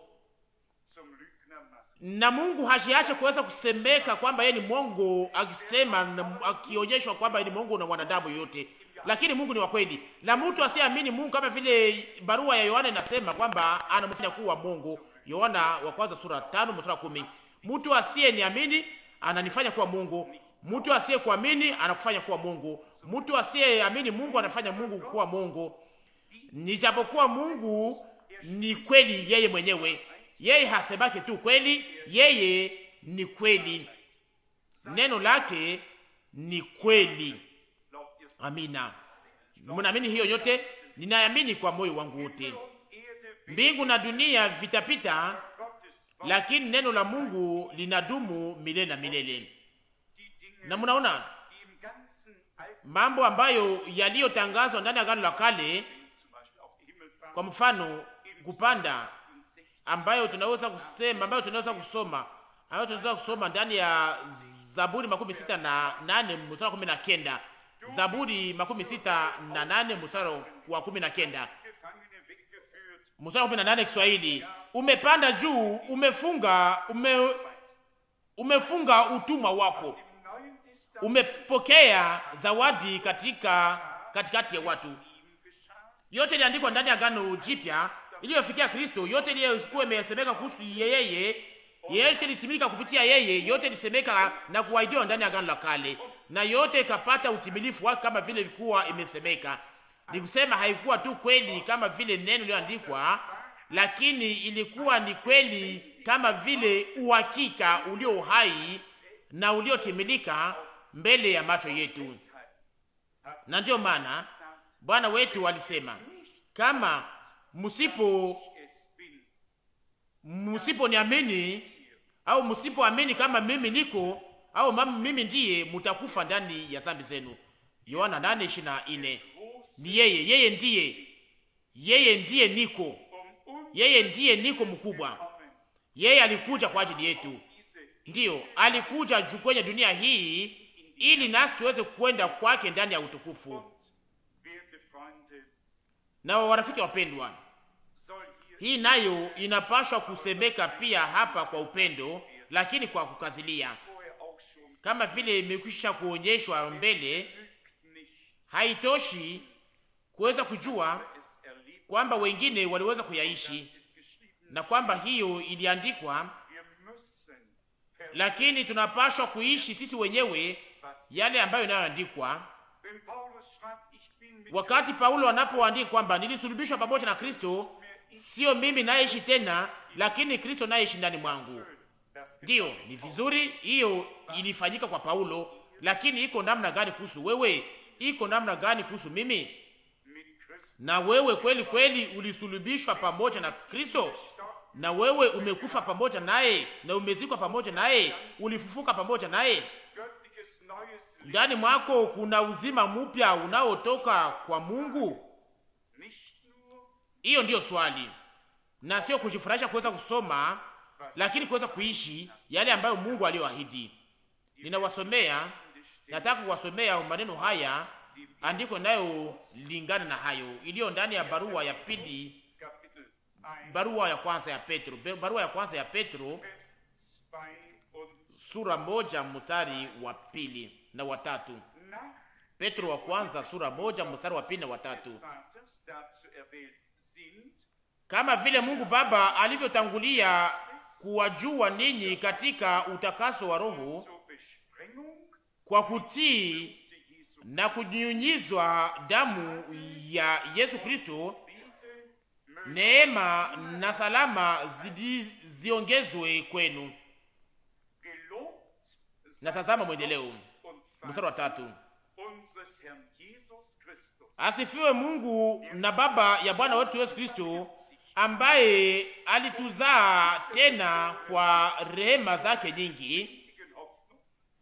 na Mungu hashiache kuweza kusemeka kwamba yeye ni mwongo, akisema akionyeshwa kwamba yeye ni mwongo na wanadamu yote, lakini Mungu ni wa kweli, na mtu asiyeamini Mungu, kama vile barua ya Yohana inasema kwamba anamfanya kuwa mwongo. Yohana wa kwanza sura tano mstari kumi. Mtu asiye niamini ananifanya kuwa Mungu Mtu asiye kuamini anakufanya kuwa Mungu. Mtu asiyeamini Mungu anafanya Mungu kuwa Mungu. Nijapokuwa Mungu ni kweli yeye mwenyewe, yeye hasemake tu kweli, yeye ni kweli, neno lake ni kweli. Amina, mnaamini hiyo yote? Ninaamini kwa moyo wangu wote. Mbingu na dunia vitapita, lakini neno la Mungu linadumu milele na milele na mnaona mambo ambayo yaliyotangazwa ndani ya Agano la Kale, kwa mfano kupanda, ambayo tunaweza kusema, ambayo tunaweza kusoma, ambayo tunaweza kusoma ndani ya Zaburi makumi sita na nane mstari wa kumi na kenda Zaburi makumi sita na nane mstari wa kumi na kenda mstari wa kumi na nane Kiswahili, umepanda juu, umefunga ume, umefunga utumwa wako umepokea zawadi katika katikati ya watu. Yote iliandikwa ndani ya Agano Jipya iliyofikia Kristo, yote iliyokuwa imesemeka kuhusu yeye, yote ilitimilika kupitia yeye, yote ilisemeka na kuahidiwa ndani ya Agano la Kale, na yote ikapata utimilifu wake kama vile ilikuwa imesemeka. Ni kusema haikuwa tu kweli kama vile neno lililoandikwa, lakini ilikuwa ni kweli kama vile uhakika ulio hai na uliotimilika mbele ya macho yetu. Na ndiyo maana Bwana wetu alisema, kama msipo msiponiamini au msipoamini kama mimi niko au mama mimi ndiye, mutakufa ndani ya dhambi zenu. Yohana 8:24. Ni yeye, yeye ndiye, yeye ndiye niko, yeye ndiye niko mkubwa. Yeye alikuja kwa ajili yetu, ndiyo alikuja juu kwenye dunia hii ili nasi tuweze kwenda kwake ndani ya utukufu. Na warafiki wapendwa, hii nayo inapashwa kusemeka pia hapa kwa upendo, lakini kwa kukazilia, kama vile imekwisha kuonyeshwa mbele. Haitoshi kuweza kujua kwamba wengine waliweza kuyaishi na kwamba hiyo iliandikwa, lakini tunapashwa kuishi sisi wenyewe yale ambayo inayoandikwa. Wakati Paulo anapoandika kwamba nilisulubishwa pamoja na Kristo, sio mimi naishi tena, lakini Kristo naishi ndani mwangu. Ndiyo, ni vizuri, hiyo ilifanyika kwa Paulo, lakini iko namna gani kuhusu wewe? Iko namna gani kuhusu mimi? Na wewe kweli kweli ulisulubishwa pamoja na Kristo, na wewe umekufa pamoja naye, na umezikwa pamoja naye, ulifufuka pamoja naye ndani mwako kuna uzima mpya unaotoka kwa Mungu. Hiyo ndiyo swali, na sio kujifurahisha kuweza kusoma, lakini kuweza kuishi yale ambayo Mungu aliyoahidi. Ninawasomea, nataka kuwasomea maneno haya, andiko inayolingana na hayo iliyo ndani ya barua ya pili, Kapitel 1, barua ya kwanza ya Petro, barua ya kwanza ya Petro Vers 2 und sura moja mstari wa pili na watatu. nach Petro wa kwanza sura moja mstari wa pili na watatu. Vaters dazu erwählt sind, Kama vile Mungu Baba alivyotangulia kuwajua ninyi katika utakaso wa Roho zur Besprengung kwa kutii zu Jesu na kunyunyizwa damu ya Yesu Kristo, biete, neema na salama zidi, ziongezwe kwenu. gelobt Na tazama mwendeleo, und mstari wa tatu. unseres Herrn Jesus Christus, Asifiwe Mungu na Baba ya Bwana wetu Yesu Kristo, ambaye alituzaa tena kwa rehema zake nyingi, ewigen Hoffnung,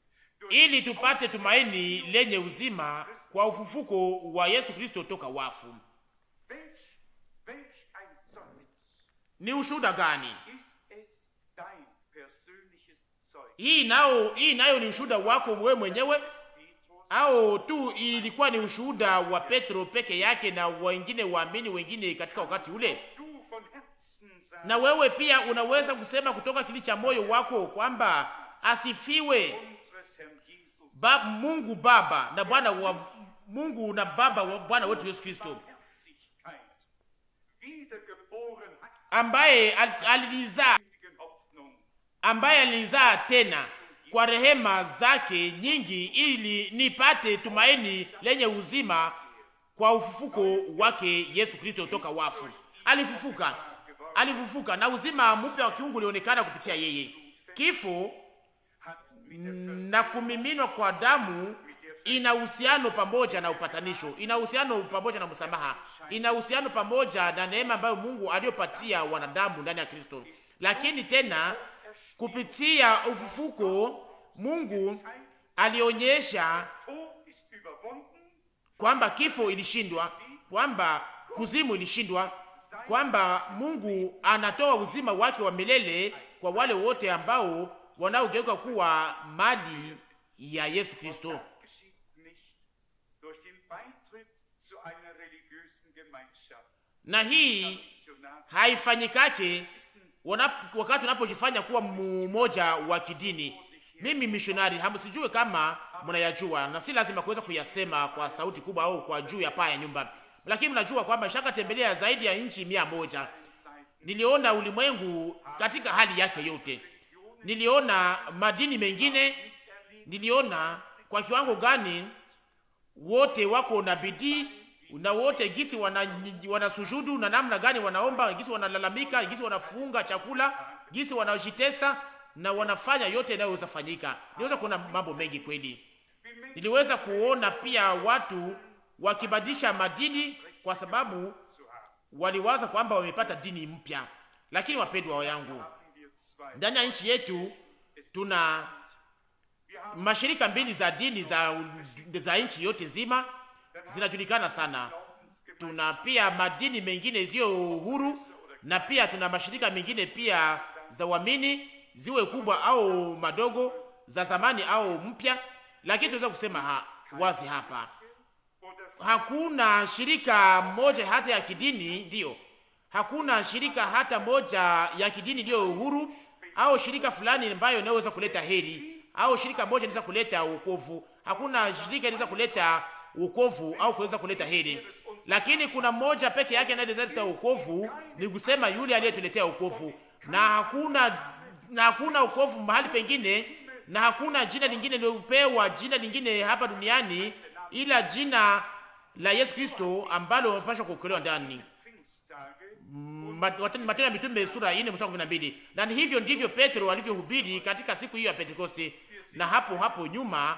ili tupate tumaini lenye uzima kwa ufufuko wa Yesu Kristo toka wafu. welch, welch ein Zeugnis Ni ushuhuda gani ist es dein persönliches Zeugnis, hii? Nao hii nayo ni ushuhuda wako wewe mwenyewe, Petrus, au tu ilikuwa ni ushuhuda wa Petro peke yake na wengine waamini wengine katika wakati ule? du von Herzen sagst, Na wewe pia unaweza kusema kutoka kili cha moyo wako kwamba asifiwe unseres Herrn Jesus ba, Mungu Baba na Bwana wa Mungu na Baba wa Bwana wetu Yesu Kristo, Barmherzigkeit, Wiedergeborenheit, ambaye al- alilizaa ewigen Hoffnung, ambaye alinizaa tena kwa rehema zake nyingi, ili nipate tumaini lenye uzima kwa ufufuko wake Yesu Kristo toka wafu. Alifufuka, alifufuka na uzima mpya wa kiungu ulionekana kupitia yeye. Kifo hat na kumiminwa kwa damu ina uhusiano pamoja na upatanisho, ina uhusiano pamoja na msamaha, ina uhusiano pamoja na neema ambayo Mungu aliyopatia wanadamu ndani ya Kristo. Lakini tena kupitia ufufuko Mungu alionyesha Tod ist überwunden, kwamba kifo ilishindwa, kwamba kuzimu ilishindwa, kwamba Mungu anatoa uzima wake wa milele kwa wale wote ambao wanaogeuka kuwa mali ya Yesu Kristo. das geschieht nicht durch den Beitritt zu einer religiösen Gemeinschaft. Na hii Missionar haifanyikake wanap- wakati unapojifanya kuwa mmoja wa kidini. Mimi mishonari, hamsijue kama mnayajua, na si lazima kuweza kuyasema kwa sauti kubwa au kwa juu ya paa ya nyumba, lakini mnajua kwamba shaka tembelea zaidi ya nchi mia moja. Niliona ulimwengu katika hali yake yote, niliona madini mengine, niliona kwa kiwango gani wote wako na bidii na wote gisi wana, wanasujudu na namna gani wanaomba, gisi wanalalamika, gisi wanafunga chakula, gisi wanajitesa na wanafanya yote yanayoweza fanyika. Niweza kuona mambo mengi kweli. Niliweza kuona pia watu wakibadilisha madini kwa sababu waliwaza kwamba wamepata dini mpya. Lakini wapendwa yangu, haben wir zwei. ndani ya nchi yetu tuna Wir haben mashirika mbili za dini za, za nchi yote nzima zinajulikana sana. Glaubensgemeinschaften, Tuna pia madini mengine iliyo huru na pia tuna mashirika mengine pia za uamini, ziwe kubwa au madogo, za zamani au mpya, lakini tunaweza kusema ha, wazi hapa oder hakuna shirika moja hata ya kidini, ndiyo, hakuna shirika hata moja ya kidini iliyo uhuru au shirika fulani ambayo inaweza kuleta heri au shirika moja inaweza kuleta wokovu. Hakuna shirika inaweza kuleta wokovu au kuweza kuleta heri, lakini kuna moja peke yake anayeweza kuleta wokovu, ni kusema yule aliyetuletea wokovu, na hakuna na hakuna wokovu mahali pengine, na hakuna jina lingine lilopewa jina lingine hapa duniani ila jina la Yesu Kristo ambalo wamepashwa kuokolewa ndani. Pfingsttage Matendo ya Mitume sura 4 mstari 12. Na ni hivyo ndivyo Petro alivyohubiri katika siku hiyo ya Pentekoste, na hapo hapo nyuma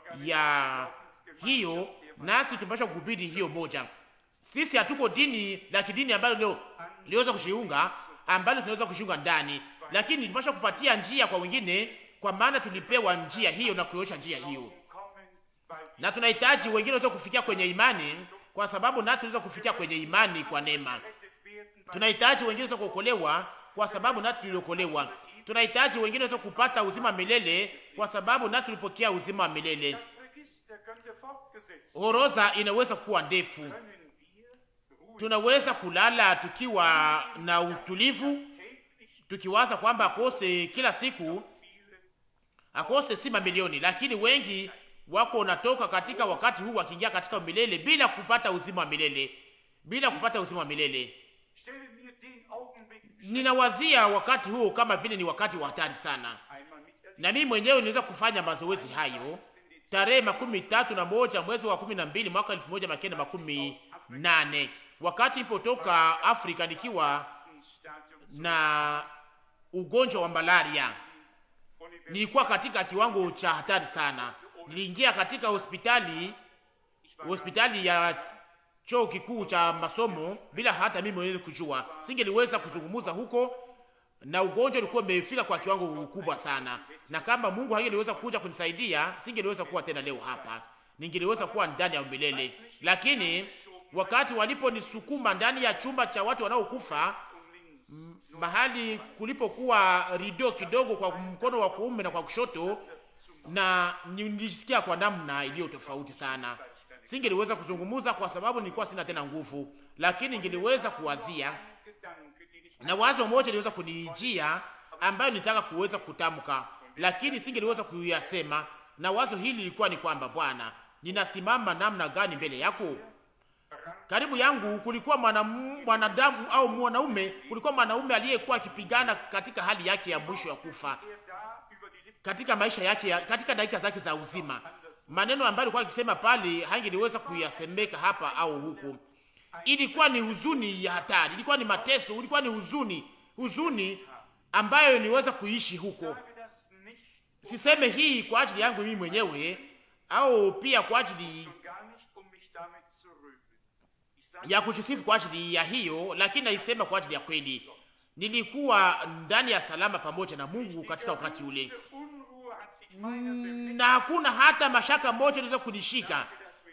ya hiyo nasi tumepashwa kuhubiri hiyo moja. Sisi hatuko dini la kidini ambalo leo liweza kushiunga ambalo tunaweza kushiunga ndani, lakini tumepashwa kupatia njia kwa wengine, kwa maana tulipewa njia hiyo na kuonyesha njia hiyo kommen, weil na tunahitaji wengine waweze kufikia kwenye imani, kwa sababu nasi tunaweza kufikia kwenye imani kwa neema. gerettet werden Tunahitaji wengine waweze kuokolewa kwa sababu nasi tuliokolewa. Tunahitaji wengine waweze kupata uzima wa milele kwa sababu nasi tulipokea uzima wa milele. Das Register könnte fortgesetzt Horoza inaweza kuwa ndefu. können wir Ruhe Tunaweza kulala tukiwa na utulivu, täglich tukiwaza kwamba akose kila siku viele akose si mamilioni, lakini wengi wako wanatoka katika wakati huu wakiingia katika milele bila kupata uzima wa milele, bila kupata uzima wa milele. stelle mir den Augenblick Ninawazia wakati huu kama vile ni wakati wa hatari sana, einmal miterlebt. na mimi mwenyewe niweza kufanya mazoezi hayo tarehe makumi tatu na moja mwezi wa kumi na mbili mwaka elfu moja mia kenda makumi nane wakati nilipotoka Afrika nikiwa Stadium na ugonjwa wa malaria. Nilikuwa katika kiwango cha hatari sana. Niliingia katika hospitali hospitali ya chuo kikuu cha masomo bila hata mimi mwenyewe kujua. Singeliweza kuzungumza huko, na ugonjwa ulikuwa umefika kwa kiwango kubwa sana, na kama Mungu hangeliweza kuja kunisaidia, singeliweza kuwa tena leo hapa, ningeliweza kuwa ndani ya milele. Lakini wakati waliponisukuma ndani ya chumba cha watu wanaokufa m- mahali kulipokuwa rido kidogo kwa mkono wa kuume na kwa kushoto, na nilisikia kwa namna iliyo tofauti sana. Singeliweza kuzungumza kwa sababu nilikuwa sina tena nguvu, lakini ningeliweza kuwazia Gedanke, den ich na wazo moja liweza kunijia ambayo nitaka kuweza kutamka, lakini singeliweza kuyasema. Na wazo hili lilikuwa ni kwamba, Bwana, ninasimama namna gani mbele yako? Karibu yangu kulikuwa mwanam- mwanadamu au mwanaume, kulikuwa mwanaume aliyekuwa akipigana katika hali yake ya mwisho ya kufa, er da über die Lippen katika maisha yake ya, katika dakika zake za uzima. Maneno ambayo alikuwa akisema pale hangeliweza kuyasemeka hapa au huku. Ilikuwa ni huzuni ya hatari, ilikuwa ni mateso, ilikuwa ni huzuni, huzuni ambayo niweza kuishi huko. sage das nicht Siseme hii kwa ajili yangu mimi mwenyewe au pia kwa ajili und gar nicht, um mich damit zu rühmen. Ich sage ya kujisifu kwa ajili ya hiyo, lakini naisema kwa ajili ya kweli. Nilikuwa ndani ya salama pamoja na Mungu katika wakati ule, diese Unruhe hat sich meiner bewegt, na hakuna hata mashaka moja iliweza kunishika,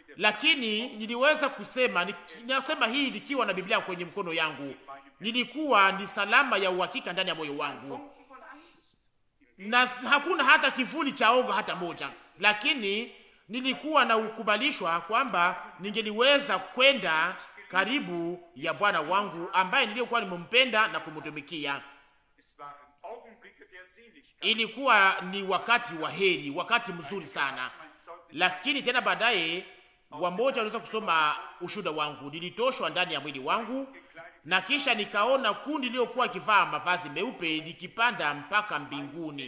lakini niliweza kusema, ni- nasema hii nikiwa na Biblia kwenye mkono yangu, nilikuwa ni salama ya uhakika ndani ya moyo wangu Funken von Angst. na hakuna hata kivuli cha oga hata moja, lakini nilikuwa na ukubalishwa kwamba ningeliweza kwenda karibu ya Bwana wangu ambaye niliyokuwa nimempenda na kumtumikia. Es waren Augenblicke der Seligkeit. Ilikuwa ni wakati wa heri, wakati mzuri sana, Mein Zeugnis lakini tena baadaye wamoja waliweza kusoma ushuda wangu. Nilitoshwa ndani ya mwili wangu, na kisha nikaona kundi lililokuwa ikivaa mavazi meupe likipanda mpaka mbinguni,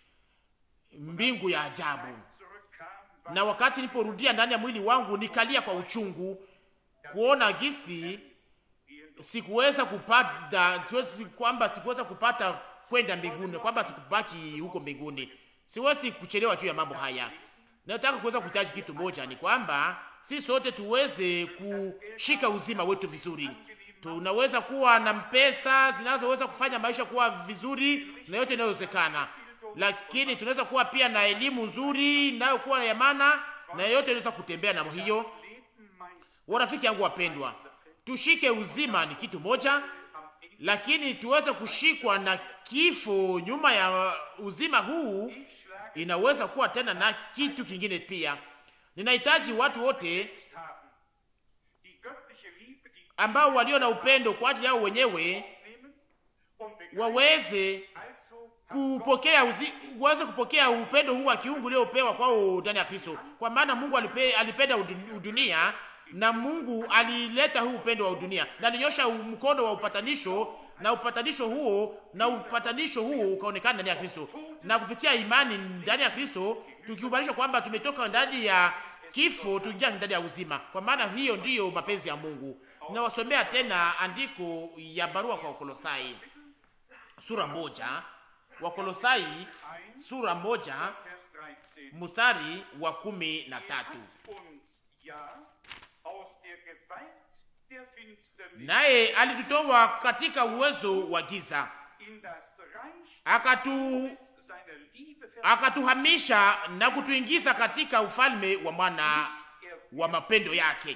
mbingu ya ajabu. zurückkam, Na wakati niliporudia ndani ya mwili wangu, nikalia kwa uchungu kuona gisi sikuweza kupata, siwezi kwamba sikuweza kupata kwenda mbinguni, kwamba sikubaki huko mbinguni. Siwezi kuchelewa juu ya mambo haya. Nataka kuweza kuhitaji kitu moja, ni kwamba si sote tuweze kushika uzima wetu vizuri. Tunaweza kuwa na pesa zinazoweza kufanya maisha kuwa vizuri na yote inayowezekana, lakini tunaweza kuwa pia na elimu nzuri inayokuwa ya maana na yote inaweza kutembea na hiyo. Leben meist Warafiki yangu wapendwa, tushike uzima ni kitu moja, lakini tuweze kushikwa na kifo nyuma ya uzima huu inaweza kuwa tena na kitu kingine pia. Ninahitaji watu wote haben. Die göttliche Liebe, die ambao walio na upendo kwa ajili yao wenyewe nehmen und begreifen, waweze also kupokea uzi, waweze kupokea upendo huu wa kiungu uliopewa kwao ndani ya Kristo, kwa maana Mungu alipe, alipenda udun- udunia na Mungu alileta huu upendo wa udunia na alinyosha mkono wa upatanisho na upatanisho huo na upatanisho huo ukaonekana ndani ya Kristo, na kupitia imani ndani ya Kristo tukiubanishwa kwamba tumetoka ndani ya kifo tuingia ndani ya uzima, kwa maana hiyo ndiyo mapenzi ya Mungu. Nawasomea tena andiko ya barua kwa Wakolosai sura moja, Wakolosai sura moja Vers 13 mstari wa kumi na tatu. uns ja aus der Gewalt der Finsternis Naye alitutoa katika uwezo wa giza in das Reich akatu seiner Liebe ver akatuhamisha na kutuingiza katika ufalme wa mwana wa mapendo yake.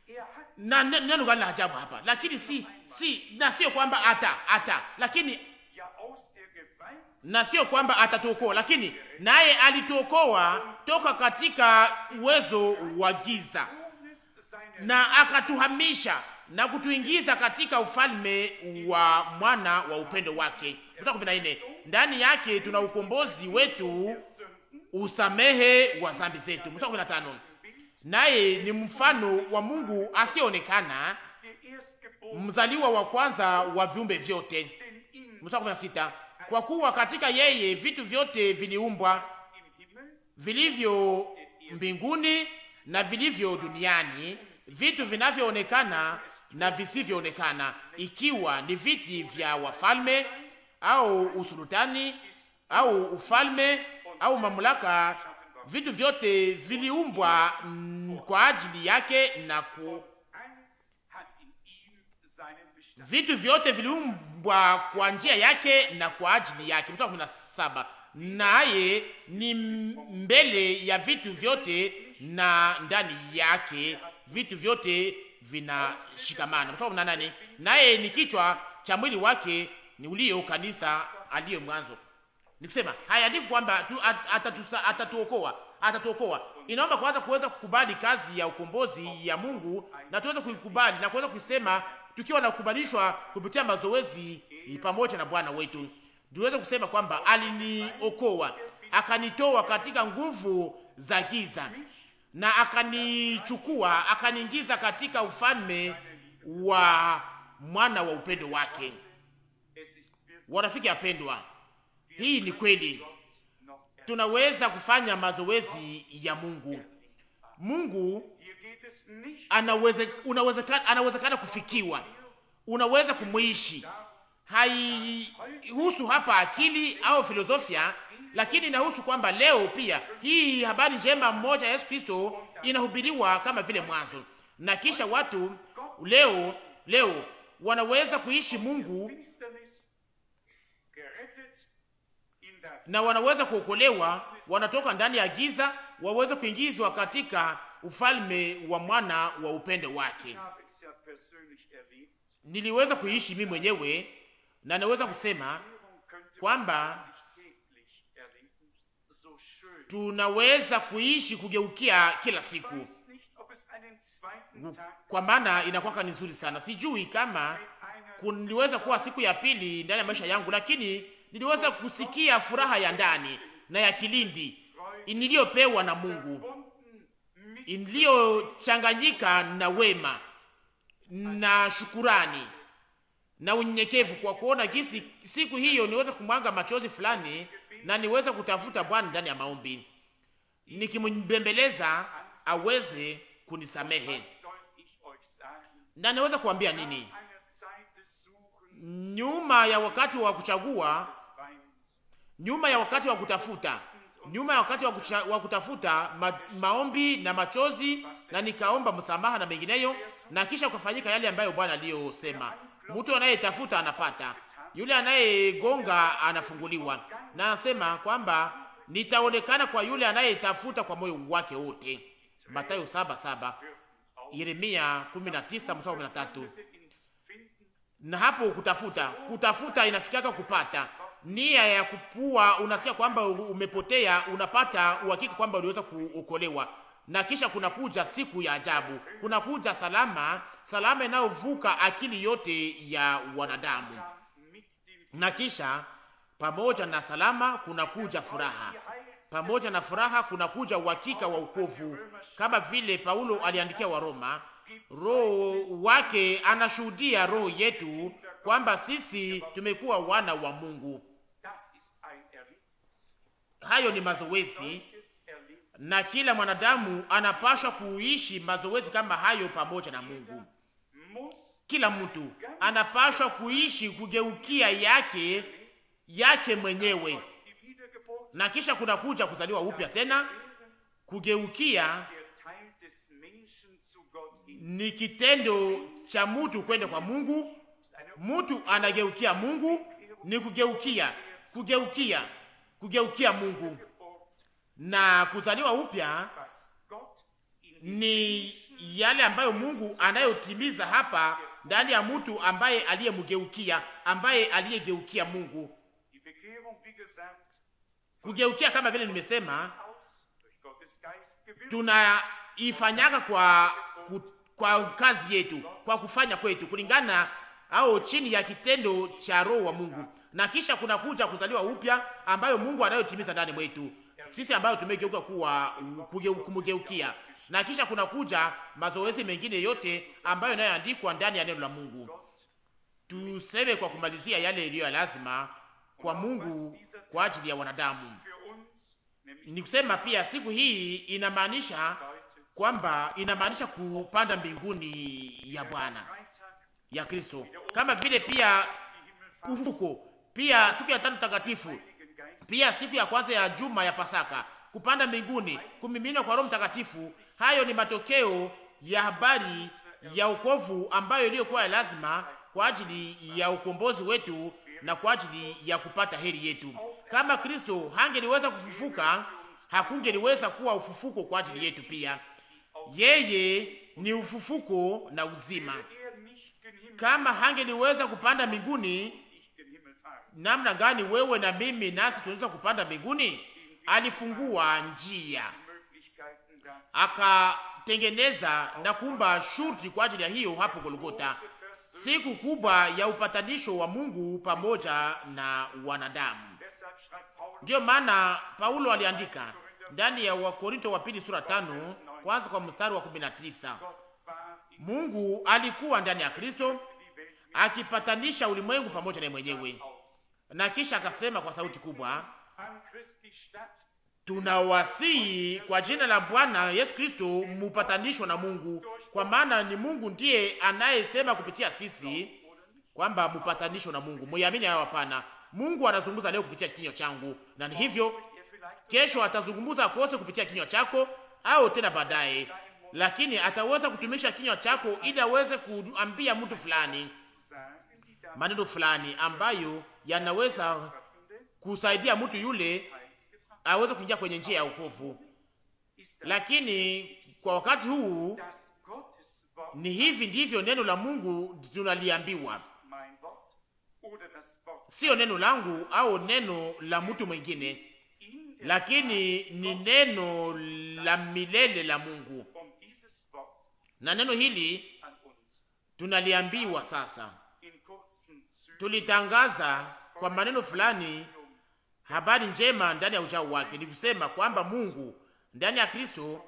na ne- neno gani la ajabu hapa? Lakini si si, na sio kwamba ata ata, lakini ja aus der Gewalt na sio kwamba atatuokoa, lakini naye alituokoa toka katika uwezo wa giza Sohnes seiner na akatuhamisha na kutuingiza katika ufalme wa mwana wa upendo wake. Mstari 14, ndani yake tuna ukombozi wetu, usamehe wa dhambi zetu. Mstari 15, naye ni mfano wa Mungu asiyeonekana, der Erstgeborene, mzaliwa wa kwanza wa viumbe vyote. denn in Mstari 16, kwa kuwa katika yeye vitu vyote viliumbwa im Himmel vilivyo mbinguni na vilivyo duniani, vitu vinavyoonekana na visivyoonekana, ikiwa ni viti vya wafalme au usultani au ufalme au mamlaka. Vitu vyote viliumbwa mm, kwa ajili yake na ku, eins hat in ihm seinen Bestand. vitu vyote viliumbwa kwa njia yake na kwa ajili yake. Mstari wa kumi na saba, naye ni mbele ya vitu vyote na ndani yake vitu vyote vinashikamana. Mstari wa kumi na nane, naye ni kichwa cha mwili wake ni ulio kanisa aliye mwanzo. Nikusema hayaandiki kwamba tu, at, atatusa, atatuokoa atatuokoa. Inaomba kwanza kuweza kukubali kazi ya ukombozi ya Mungu na tuweze kuikubali na kuweza kuisema tukiwa na kukubalishwa kupitia mazoezi pamoja na Bwana wetu, tuweze kusema kwamba aliniokoa akanitoa katika nguvu za giza na akanichukua akaniingiza katika ufalme wa mwana wa upendo wake. Es ist wirklich Warafiki apendwa, hii ni kweli. Gott noch er- Tunaweza kufanya mazoezi ya Mungu. Mungu Hier geht es nicht anaweze, unawezekana, anawezekana kufikiwa, unaweza kumwishi. Haihusu hapa akili au filosofia, lakini inahusu kwamba leo pia hii habari njema mmoja ya Yesu Kristo inahubiriwa kama vile mwanzo, na kisha watu leo leo wanaweza kuishi Mungu Finsternis gerettet in das na wanaweza kuokolewa, wanatoka ndani ya giza, waweze kuingizwa katika ufalme wa mwana wa upendo wake. Ich habe es ja persönlich erlebt. Niliweza kuishi mimi mwenyewe na naweza kusema Veränderung könnte kwamba man nicht täglich erleben. So schön. tunaweza kuishi kugeukia kila Ich siku, weiß nicht, ob es einen zweiten Tag kwa maana inakuwa ni nzuri sana. Sijui kama einer kuliweza kuwa siku ya pili ndani ya maisha yangu, lakini niliweza kusikia furaha ya ndani na ya kilindi niliyopewa na Mungu, Wunden mit iliyochanganyika na wema na shukurani na unyenyekevu, kwa kuona jinsi siku hiyo niweze kumwanga machozi fulani na niweze kutafuta Bwana ndani ya maombi, nikimbembeleza aweze kunisamehe. soll ich euch sagen? Na niweza kuambia nini? Einer Zeit des Suchens, Nyuma ya wakati wa kuchagua, des Weins, nyuma ya wakati wa kutafuta, nyuma ya wakati wa, kucha, wa kutafuta ma, maombi na machozi, na nikaomba msamaha na mengineyo, na kisha kufanyika yale ambayo Bwana aliyosema, mtu anayetafuta anapata, yule anayegonga anafunguliwa. Na anasema kwamba nitaonekana kwa yule anayetafuta kwa moyo wake wote, Mathayo saba saba, Yeremia 19 mstari wa 13 ins Finden na hapo kutafuta kutafuta inafikaka kupata nia ya kupua, unasikia kwamba umepotea, unapata uhakika kwamba uliweza kuokolewa, na kisha kunakuja siku ya ajabu, kunakuja salama, salama inayovuka akili yote ya wanadamu, mit dem na kisha pamoja na salama kunakuja furaha, pamoja na furaha kunakuja uhakika wa ukovu, kama vile Paulo aliandikia wa Roma. Roho wake anashuhudia roho yetu kwamba sisi tumekuwa wana wa Mungu. Das ist ein Erlebnis. Hayo ni mazoezi, Solches Erlebnis na kila mwanadamu anapaswa kuishi mazoezi kama hayo pamoja na Mungu. muss Kila mtu anapaswa kuishi kugeukia yake yake mwenyewe, die Wiedergeburt na kisha kunakuja kuzaliwa upya tena. Kugeukia der Teil des Menschen zu Gott hin. ni kitendo cha mtu kwenda kwa Mungu. Mtu anageukia Mungu, ni kugeukia, kugeukia, kugeukia Mungu, na kuzaliwa upya Was Gott in ni yale ambayo Mungu anayotimiza hapa ndani ya mtu ambaye aliyemgeukia, ambaye aliyegeukia Mungu. Die Bekehrung, wie gesagt, Kugeukia kama vile nimesema, aus durch Gottes Geist gewirkt. tunaifanyaga kwa ku- kwa kazi yetu, kwa kufanya kwetu kulingana au chini ya kitendo cha Roho wa Mungu, na kisha kuna kuja kuzaliwa upya ambayo Mungu anayotimiza ndani mwetu sisi ambayo tumegeuka kuwa kuge- kumgeukia, na kisha kuna kuja mazoezi mengine yote ambayo inayoandikwa ndani ya neno la Mungu. Tuseme kwa kumalizia yale iliyo ya lazima kwa Mungu kwa ajili ya wanadamu. Für uns, nämlich Ni kusema pia siku hii inamaanisha kwamba inamaanisha kupanda mbinguni ya Bwana Freitag, ya Kristo, kama vile pia die Himmelfahrt, ufuko, pia siku ya tano takatifu, Heiligen Geist, pia siku ya kwanza ya juma ya Pasaka, kupanda mbinguni, kumiminwa kwa Roho Mtakatifu. Hayo ni matokeo ya habari ya ukovu ambayo iliyokuwa ya lazima kwa ajili ya ukombozi wetu na kwa ajili ya kupata heri yetu. Kama Kristo hangeliweza kufufuka, hakungeliweza kuwa ufufuko kwa ajili yetu pia. Yeye ni ufufuko na uzima. er nicht gen Himmel, Kama hangeliweza kupanda mbinguni, nicht gen Himmel fahren. namna gani wewe na mimi nasi tunaweza kupanda mbinguni? Alifungua njia, Möglichkeiten da. akatengeneza na kuumba shurti kwa ajili ya hiyo hapo Golgota, siku kubwa ya upatanisho wa Mungu pamoja na wanadamu. Deshalb schreibt Paulus, Ndiyo maana Paulo aliandika ndani ya Wakorinto wa pili sura tano kwanza kwa mstari wa kumi na tisa Gott war in Mungu alikuwa ndani ya Kristo die Welt akipatanisha ulimwengu pamoja na mwenyewe, aus. na kisha akasema kwa sauti kubwa, An Christi Stadt tunawasihi kwa jina la Bwana Yesu Kristo mupatanishwe na Mungu, kwa maana ni Mungu ndiye anayesema kupitia sisi kwamba mupatanishwe na Mungu. Muamini hayo? Hapana. Mungu anazungumza leo kupitia kinywa changu, na ni hivyo ihr vielleicht kesho atazungumza kose kupitia kinywa chako au tena baadaye, lakini ataweza kutumisha kinywa chako ili aweze kuambia mtu fulani zu sagen, die da maneno fulani ambayo yanaweza kusaidia mtu yule heilsgebracht aweze kuingia kwenye njia ya wokovu. ist, das, Lakini kwa wakati huu dass Gottes Wort, ni hivi ndivyo neno la Mungu tunaliambiwa, mein Wort oder das Wort sio neno langu au neno la mtu mwingine, in der lakini ni neno la milele la Mungu, um dieses Wort na neno hili an uns tunaliambiwa sasa. in kurzen Zügen Tulitangaza kwa maneno fulani habari njema ndani ya ujao wake, ni kusema kwamba Mungu ndani ya Kristo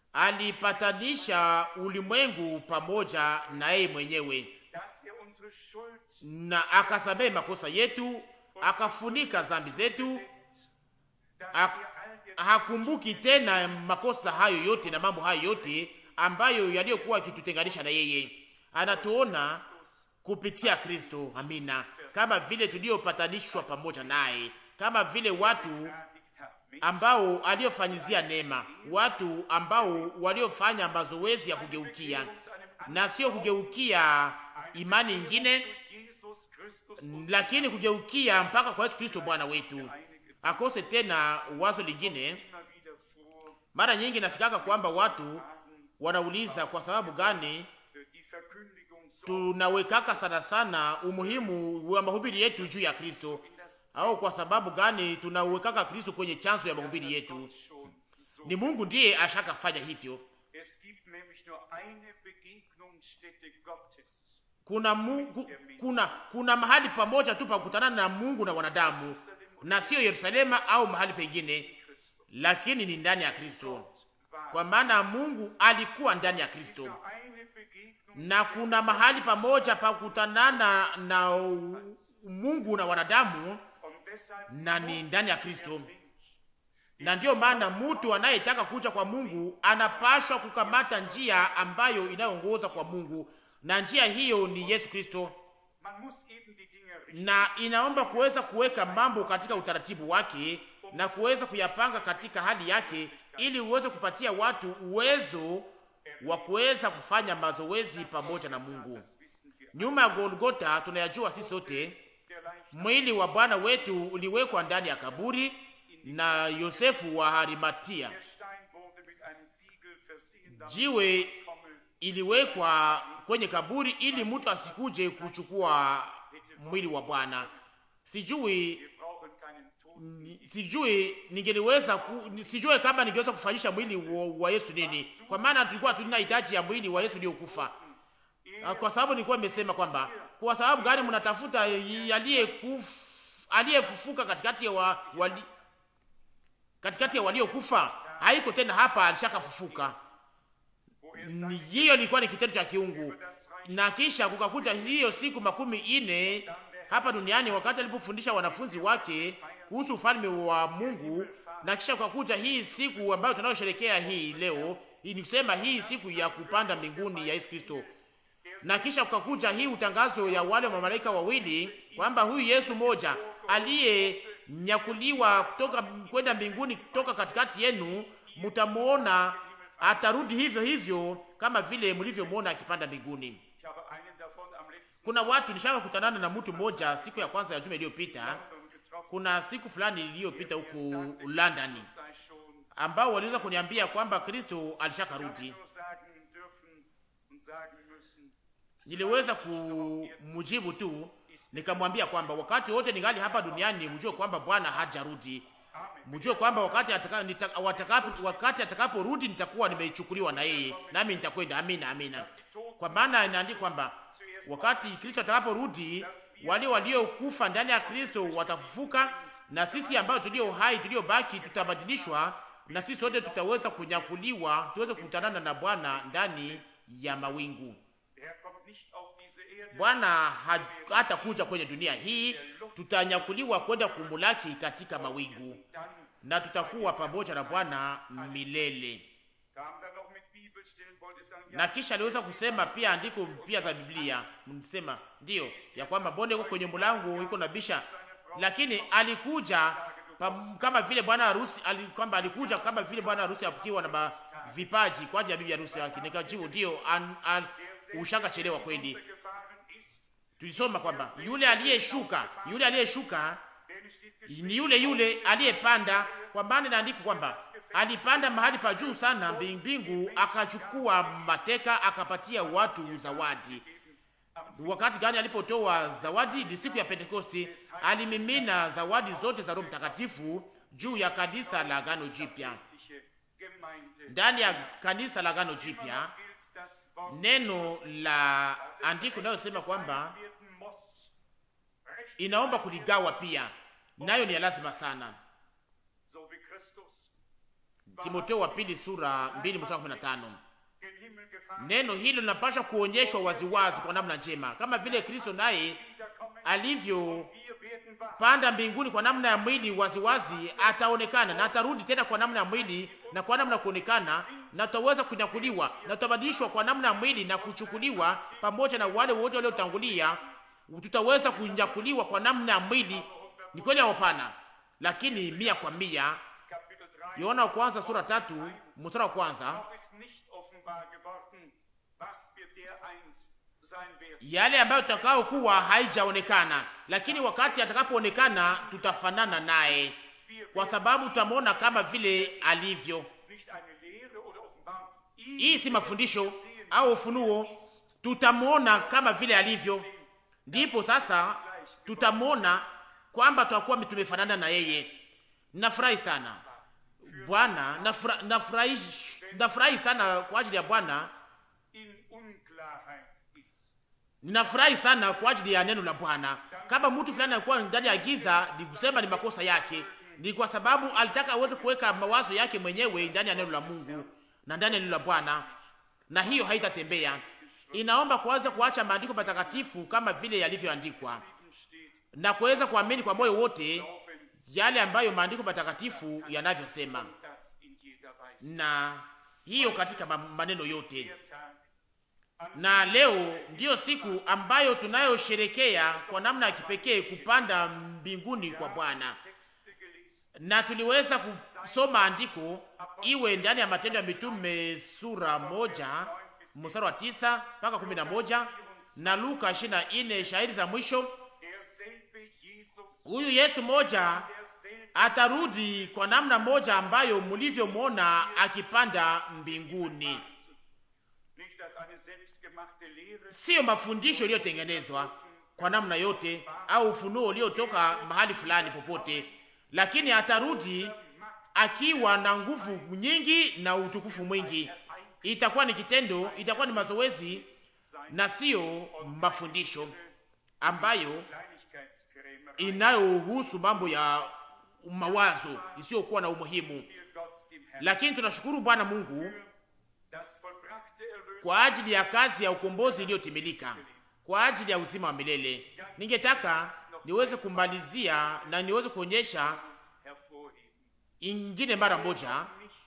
alipatanisha ulimwengu pamoja na yeye mwenyewe, dass er unsere Schuld na akasamehe makosa yetu, akafunika dhambi zetu, dass ak- wir all die hakumbuki tena makosa hayo yote na mambo hayo yote ambayo yaliyokuwa yakitutenganisha na yeye. Anatuona kupitia Kristo, amina, kama vile tuliopatanishwa pamoja naye, kama vile watu gehartigt haben. ambao aliyofanyizia neema, watu ambao waliofanya mazoezi ya kugeukia na sio kugeukia imani ingine, Jesus Christus lakini kugeukia mpaka kwa Yesu Kristo Bwana wetu. Akose tena wazo lingine. immer wieder vor, Mara nyingi nafikaka kwamba watu wanauliza kwa sababu gani äh, die Verkündigung so tunawekaka sana sana umuhimu wa mahubiri yetu juu ya Kristo, au kwa sababu gani tunawekaka Kristo kwenye chanzo ya mahubiri yetu. schon so. Ni Mungu ndiye ashakafanya hivyo. Es gibt nämlich nur eine Begegnungsstätte Gottes. Kuna Mungu, kuna kuna mahali pamoja tu pa kukutana na Mungu na wanadamu, na sio Yerusalema au mahali pengine, lakini ni ndani ya Kristo, War kwa maana Mungu alikuwa ndani ya Kristo. nur eine Begegnung na kuna mahali pamoja pa kukutanana na u- Mungu na wanadamu, und deshalb na ni ndani ya Kristo. Na ndiyo maana mtu anayetaka kuja kwa Mungu anapashwa kukamata njia ambayo inayoongoza kwa Mungu, na njia hiyo ni Yesu Kristo, man muss eben die Dinge richten. na inaomba kuweza kuweka mambo katika utaratibu wake na kuweza kuyapanga katika hali yake, ili uweze kupatia watu uwezo wa kuweza kufanya mazoezi pamoja na Mungu. wissen wir. Nyuma ya Golgota tunayajua sisi sote, Der Leichnam mwili wa Bwana wetu uliwekwa ndani ya kaburi na Yosefu wa Arimatia. der Stein wurde mit einem Siegel versehen, damit Jiwe Trommel iliwekwa kwenye kaburi ili mtu asikuje kuchukua mwili wa Bwana. Sijui Wir brauchen keinen Tod. ni- sijui ningeliweza ku, ni- sijui kama ningeweza kufanyisha mwili wa, wa Yesu nini, kwa maana tulikuwa tuna hitaji ya mwili wa Yesu uliokufa. Ah, Kwa sababu nilikuwa nimesema kwamba kwa sababu gani mnatafuta aliyekufa aliyefufuka katikati ya wa, wali, katikati ya waliokufa? Haiko tena hapa, alishakafufuka. Ni- Hiyo ilikuwa ni kitendo cha kiungu, na kisha kukakuja hiyo siku makumi ine hapa duniani, wakati alipofundisha wanafunzi wake kuhusu ufalme wa Mungu, na kisha kukakuja hii siku ambayo tunayosherekea hii leo, hii ni kusema hii siku ya kupanda mbinguni ya Yesu Kristo na kisha kukakuja hii utangazo ya wale mamalaika wawili kwamba huyu Yesu moja aliyenyakuliwa kutoka kwenda mbinguni kutoka katikati yenu, mtamuona atarudi hivyo hivyo kama vile mlivyomwona akipanda mbinguni. Ich habe einen davon am letzten Kuna watu nishaka kutanana na mtu mmoja siku ya kwanza ya juma iliyopita. Abend getroffen. Kuna siku fulani iliyopita huko London, Sei schon ambao waliweza kuniambia kwamba Kristo alishakarudi. nur sagen dürfen und sagen müssen, Niliweza kumjibu tu nikamwambia kwamba wakati wote ningali hapa duniani, mjue kwamba Bwana hajarudi. Mjue kwamba wakati ataka, nita, watakapo, wakati atakaporudi nitakuwa nimeichukuliwa na yeye, nami nitakwenda. Amina, amina. Kwa maana inaandikwa kwamba wakati Kristo atakaporudi, wale waliokufa ndani ya Kristo watafufuka, na sisi ambao tulio hai tuliobaki tutabadilishwa, na sisi wote tutaweza kunyakuliwa, tuweze kukutanana na Bwana ndani ya mawingu. er kommt nicht auf diese Erde, Bwana ha- hatakuja kwenye dunia hii, tutanyakuliwa kwenda kumulaki katika mawingu dann na tutakuwa pamoja na Bwana milele. kam dann noch mit Bibelstellen, wollte sagen, ja, Na kisha aliweza kusema pia andiko pia za Biblia, msema ndio ya kwamba bonde iko kwenye mlango iko na bisha, lakini alikuja pam, kama vile bwana harusi ali, kwamba alikuja kama vile bwana harusi akiwa na ba- vipaji kwa ajili ya bibi harusi yake. Nikajibu ndio, an, an, ushaka chelewa kweli. gefahren ist, Tulisoma kwamba yule aliyeshuka, yule aliyeshuka denn es steht geschrieben, ni yule yule aliyepanda, kwa maana inaandikwa kwamba alipanda mahali pa juu sana mbi- mbingu, akachukua mateka, akapatia watu zawadi. Wakati gani alipotoa zawadi? Ni siku ya Pentekosti, alimimina zawadi zote za Roho Mtakatifu juu ya kanisa la Agano Jipya. christliche Gemeinde. Ndani ya kanisa la Agano Jipya, Gilt das Wort neno la andiko linalosema kwamba werden muss, recht inaomba kuligawa pia, nayo ni ya lazima sana. so wie Christus Timoteo wa pili sura 2 mstari wa 15. gen Himmel gefahren Neno hilo linapaswa kuonyeshwa waziwazi kwa namna njema, kama vile Kristo naye wiederkommen, alivyopanda wir werden wahr. mbinguni kwa namna ya mwili waziwazi, ataonekana na atarudi tena kwa namna ya mwili na kwa namna ya kuonekana, na tutaweza kunyakuliwa na tutabadilishwa kwa namna ya mwili na kuchukuliwa pamoja na wale wote waliotangulia. Tutaweza kunyakuliwa kwa namna ya mwili, ni kweli au hapana? Lakini mia kwa mia. Kapitel 3 Yohana wa kwanza sura tatu mstari wa kwanza noch ist nicht offenbar geworden, was wir dereinst sein werden. yale ambayo tutakao kuwa haijaonekana, lakini wakati atakapoonekana tutafanana naye, kwa sababu tutamwona kama vile alivyo. Nicht eine Lehre oder Offenbarung. Ihn Hii si mafundisho au ufunuo, tutamwona kama vile alivyo. Ndipo sasa tutamwona kwamba tutakuwa tumefanana na yeye. Nafurahi sana Bwana, nafura- nafurahi nafurahi sana kwa ajili ya Bwana, in Unklarheit ist. ninafurahi sana kwa ajili ya neno la Bwana. Kama mtu fulani alikuwa ndani ya giza, ni kusema ni makosa yake, ni kwa sababu alitaka aweze kuweka mawazo yake mwenyewe ndani ya neno la Mungu na ndani ya neno la Bwana, na hiyo haitatembea. Inaomba kuweza kuacha maandiko matakatifu kama vile yalivyoandikwa steht, na kuweza kuamini kwa moyo wote yale ambayo maandiko matakatifu yanavyosema, das in jeder Weise. na hiyo katika ma- maneno yote. Der Tag an Na leo ndiyo siku ambayo tunayosherekea kwa namna ya kipekee kupanda mbinguni kwa Bwana, Texte gelesen, na tuliweza kusoma andiko iwe ndani ya Matendo ya Mitume sura moja mstari wa tisa mpaka kumi na moja na Luka ishirini na nne shahiri za mwisho. derselbe Jesus, Huyu Yesu moja derselbe atarudi kwa namna moja ambayo mlivyomwona akipanda mbinguni. Nicht das eine selbstgemachte Lehre, siyo mafundisho yaliyotengenezwa kwa namna yote au ufunuo uliotoka mahali fulani popote, lakini atarudi akiwa na nguvu nyingi na utukufu mwingi. Itakuwa ni kitendo, itakuwa ni mazoezi na siyo mafundisho ambayo Kleinigkeitskrämerei, inayohusu mambo ya mawazo isiyokuwa na umuhimu. wir Gott dem Herrn Lakini tunashukuru Bwana Mungu das vollbrachte Erlösung kwa ajili ya kazi ya ukombozi iliyotimilika, kwa ajili ya uzima wa milele. Ningetaka niweze kumalizia na niweze kuonyesha hervorheben. ingine mara moja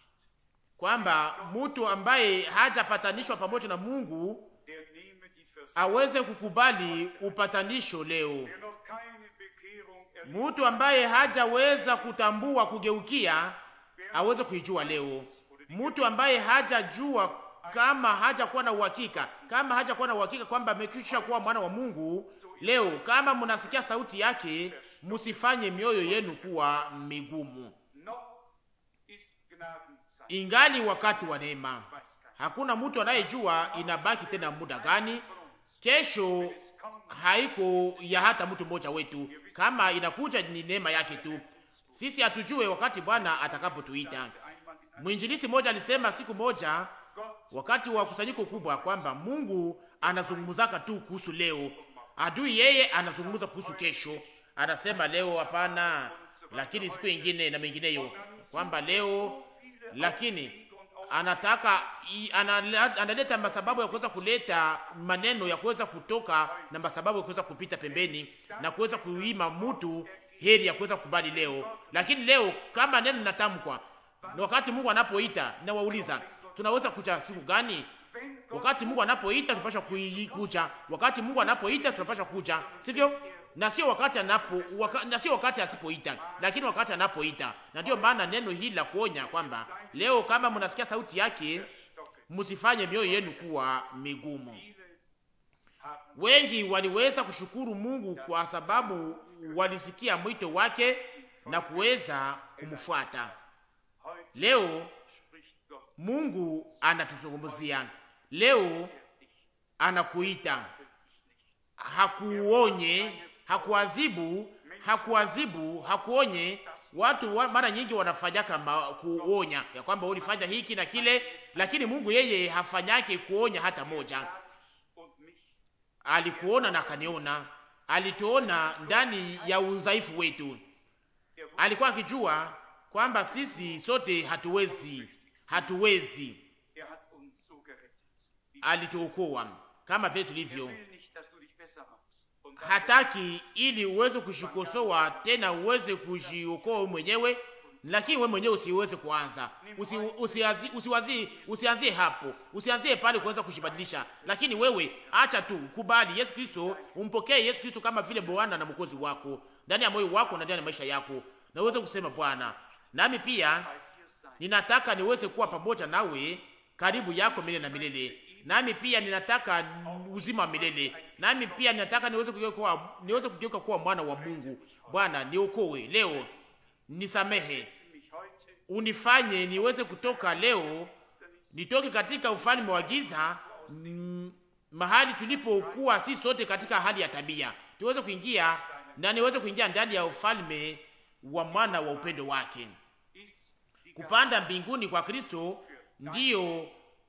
kwamba mtu ambaye hajapatanishwa pamoja na Mungu Der nehme die Vers aweze kukubali upatanisho leo. der noch keine Bekehrung erlebt, Mtu ambaye hajaweza kutambua kugeukia aweze kuijua leo. Mtu ambaye hajajua kama hajakuwa na uhakika, kama hajakuwa na uhakika kwamba amekwisha kuwa mwana wa Mungu, leo kama mnasikia sauti yake, msifanye mioyo yenu kuwa migumu. noch ist Gnadenzeit. Ingali wakati wa neema. Weiß keiner. Hakuna mtu anayejua inabaki tena muda gani. Kesho haiko ya hata mtu mmoja wetu, kama inakuja ni neema yake tu. Sisi hatujue wakati Bwana atakapotuita. Einmal mit Mwinjilisi mmoja alisema siku moja wakati wa kusanyiko kubwa kwamba Mungu anazungumzaka tu kuhusu leo, adui yeye anazungumza kuhusu kesho. Anasema leo hapana, lakini siku ingine na mengineyo, kwamba leo lakini anataka i- anala- analeta masababu ya kuweza kuleta maneno ya kuweza kutoka na masababu ya kuweza kupita pembeni na kuweza kuima mtu heri ya kuweza kukubali leo. Lakini leo kama neno linatamkwa na wakati Mungu anapoita, nawauliza tunaweza kuja siku gani? Wakati Mungu anapoita tunapaswa kuja, wakati Mungu anapoita tunapaswa kuja, sivyo? Na sio wakati anapo waka, na sio wakati asipoita, lakini wakati anapoita. Na ndio maana neno hili la kuonya kwamba leo kama mnasikia sauti yake, msifanye mioyo yenu kuwa migumu. Wengi waliweza kushukuru Mungu kwa sababu walisikia mwito wake na kuweza kumfuata. Leo spricht Gott. Mungu anatuzungumzia leo, anakuita, hakuonye, hakuadhibu, hakuadhibu, hakuonye. Watu wa, mara nyingi wanafanyaka ma, kuonya ya kwamba ulifanya hiki na kile, lakini Mungu yeye hafanyake kuonya hata moja. Und mich Alikuona na akaniona, alituona ndani ya udhaifu wetu. Alikuwa akijua kwamba sisi sote hatuwezi, hatuwezi er hat uns so gerettet. Wie alituokoa kama vile er tulivyo. will nicht, dass du dich besser machst. Und dann Hataki ili uweze kushikosoa tena uweze kujiokoa wewe mwenyewe, lakini wewe mwenyewe usiweze kuanza usi, usiazi, usiwazi, usianzie hapo, usianzie pale kuweza kujibadilisha, lakini wewe acha tu kubali Yesu Kristo, umpokee Yesu Kristo kama vile Bwana na Mwokozi wako ndani ya moyo wako na ndani ya maisha yako, na uweze kusema Bwana, nami pia bei dir sein. ninataka niweze kuwa pamoja nawe karibu yako milele na milele. Nami pia ninataka uzima wa milele. Nami pia ninataka niweze kugeuka kuwa niweze kugeuka kuwa mwana wa Mungu. Bwana, niokoe leo, nisamehe, mich heute unifanye niweze kutoka leo, nitoke katika ufalme wa giza, mm, mahali tulipokuwa si sote katika hali ya tabia, tuweze kuingia na niweze kuingia ndani ya ufalme wa mwana wa upendo wake. ist die Kupanda mbinguni kwa Kristo ndiyo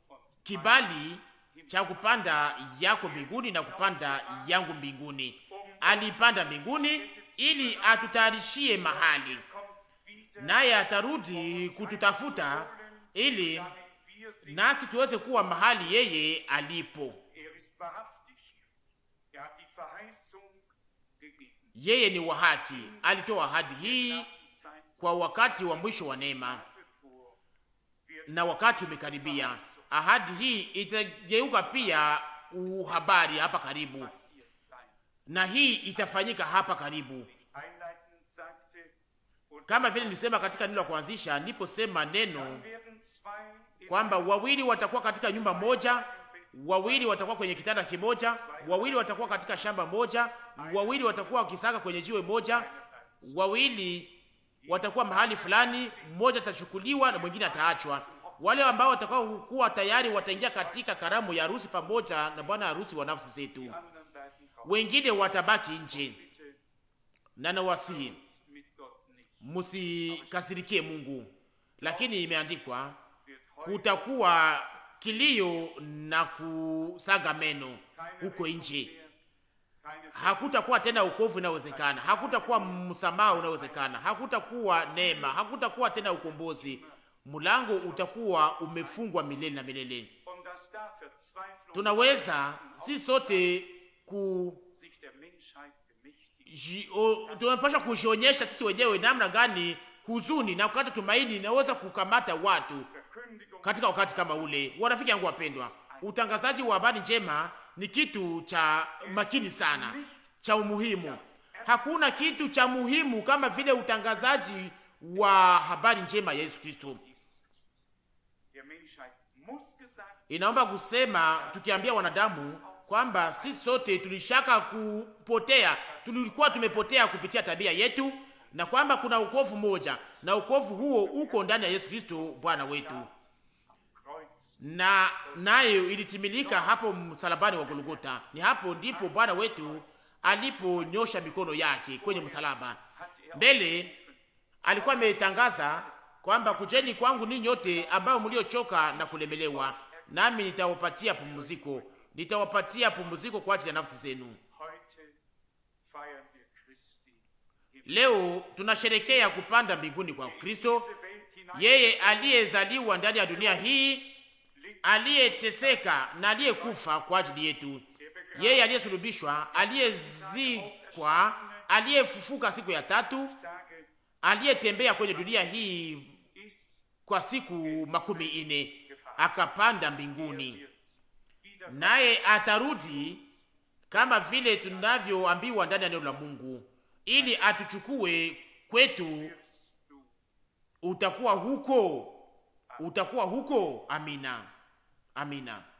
kibali cha kupanda yako mbinguni na kupanda yangu mbinguni. Alipanda mbinguni ili atutayarishie mahali, kommt wieder, naye atarudi kututafuta ili damit wir sind. nasi tuweze kuwa mahali yeye alipo. Er ist wahrhaftig. Er hat die Verheißung gegeben. Yeye ni wa haki, alitoa ahadi hii Zeit kwa wakati wa mwisho wa neema, bevor wir na wakati umekaribia. Ahadi hii itageuka pia uhabari hapa karibu, passiert sein. na hii itafanyika hapa karibu, Einleitend sagte, und kama vile nilisema katika neno la kuanzisha, niliposema neno werden zwei im kwamba wawili watakuwa katika nyumba moja, wawili watakuwa kwenye kitanda kimoja, wawili watakuwa katika shamba moja, wawili watakuwa wakisaka kwenye jiwe moja, wawili watakuwa mahali fulani, mmoja atachukuliwa na mwingine ataachwa. Wale ambao watakao kuwa tayari wataingia katika karamu ya harusi pamoja na bwana harusi wa nafsi zetu. Die anderen werden raus. Wengine watabaki nje, Bitte na nawasihi mit Gott nicht. musikasirikie Mungu, lakini imeandikwa Wird heute kutakuwa kilio na kusaga meno keine huko Rettung nje. mehr, keine Hakutakuwa tena ukovu unaowezekana, hakutakuwa msamaha unaowezekana, hakutakuwa neema, hakutakuwa tena ukombozi. Mlango utakuwa umefungwa milele na milele. Und dass da Verzweiflung Tunaweza si sote ku sich der Menschheit gemächtigt ji- o- tunapaswa kujionyesha sisi wenyewe namna gani huzuni na kukata tumaini inaweza kukamata watu Verkündigung katika wakati kama ule. Warafiki yangu wapendwa, utangazaji wa habari njema ni kitu cha makini sana, cha umuhimu. Hakuna kitu cha muhimu kama vile utangazaji wa habari njema ya Yesu Kristo. der Menschheit muss gesagt Inaomba kusema tukiambia wanadamu kwamba sisi sote tulishaka kupotea, tulikuwa tumepotea kupitia tabia yetu, na kwamba kuna ukovu moja, na ukovu huo uko ndani ya Yesu Kristo Bwana wetu, Kreuz na nayo ilitimilika hapo msalabani wa Golgota. Ni hapo ndipo Bwana wetu aliponyosha mikono yake kwenye msalaba. hat er Mbele alikuwa ametangaza kwamba kujeni kwangu ninyi nyote ambao mliochoka na kulemelewa, nami nitawapatia pumziko, nitawapatia pumziko kwa ajili ya nafsi zenu. heute feiern wir Christi. Leo tunasherekea kupanda mbinguni kwa Kristo, Diese Welt hinein yeye aliyezaliwa ndani ya dunia hii, aliyeteseka na aliyekufa kwa ajili yetu, yeye aliyesulubishwa, aliyezikwa, aliyefufuka siku ya tatu, Tage aliyetembea kwenye dunia hii ist kwa siku makumi ine akapanda mbinguni, wird wieder naye atarudi kama vile tunavyoambiwa ndani ya neno la Mungu, ili atuchukue kwetu. wirst du Utakuwa huko, utakuwa huko. Amina, amina.